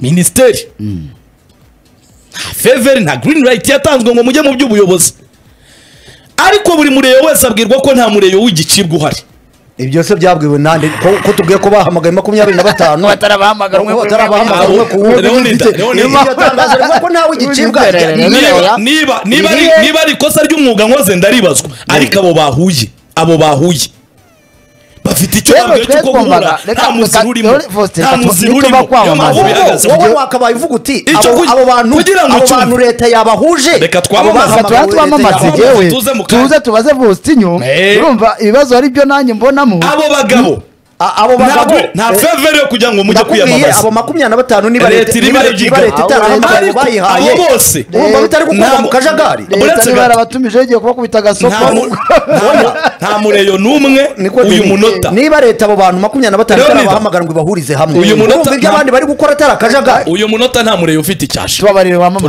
minisiteri nta faveri nta green light yatanzwe ngo mujye mu by'ubuyobozi ariko buri mureyo wese abwirwa ko nta mureyo w'igicibwa uhari ibyo se byabwiwe nande ko- ko tubwiye ko bahamagaye makumyabiri na batanu batarabahamagara Ko batarabahamagara umwe ku wundi Leonida, Ndetse- Leonida. iryo tangazo rivuga ko ntawe igicibwa Leonida, Ni- Leonida. niba niba niba ari Irihe? niba ari ikosa ry'umwuga nkoze ndaribazwa ariko abo bahuye abo bahuye bafite icyo Rero bambwiye twe cy'uko guhura twumvaga- reka- nta muzira reka- urimo reka- Faustin, nta reka tu- muzira nicyo urimo niyo bakwamamaza. mpamvu Wowe- bigaragaza wowe ko wakabaye uvuga uti Icyo abo kugira- abo bantu kugira ngo abo cyumve. bantu leta yabahuje Reka Abo twamamaze, Reka bahamagawe tuba leta twamamaze yabahuje. yewe tuze mu kanya. tuze tubaze Faustinyo Eh. urumva ibibazo ari byo nanjye mbonamo abo bagabo A- abo bagabo nta eh, fevere yo kugira ngo mujye ndakubwiye kwiyamamaza abo makumyabiri na batanu niba Leta leta iri niba leta barigiga. niba leta itarahamagarira Ariko bayihaye abo bose, urumva bitari gukura nta- mu kajagari Leta leta uretse niba gato. yarabatumije igiye kubakubita agasoko nta mu- nta mu- nta mureyo n'umwe Niko uyu Denis. munota niba leta abo bantu makumyabiri na batanu Leonida. itarabahamagara ngo ibahurize hamwe Uyu munota urumva ibyo nta- abandi bari gukora atari akajagari uyu munota nta mureyo ufite icyasha tubabarire wamamaye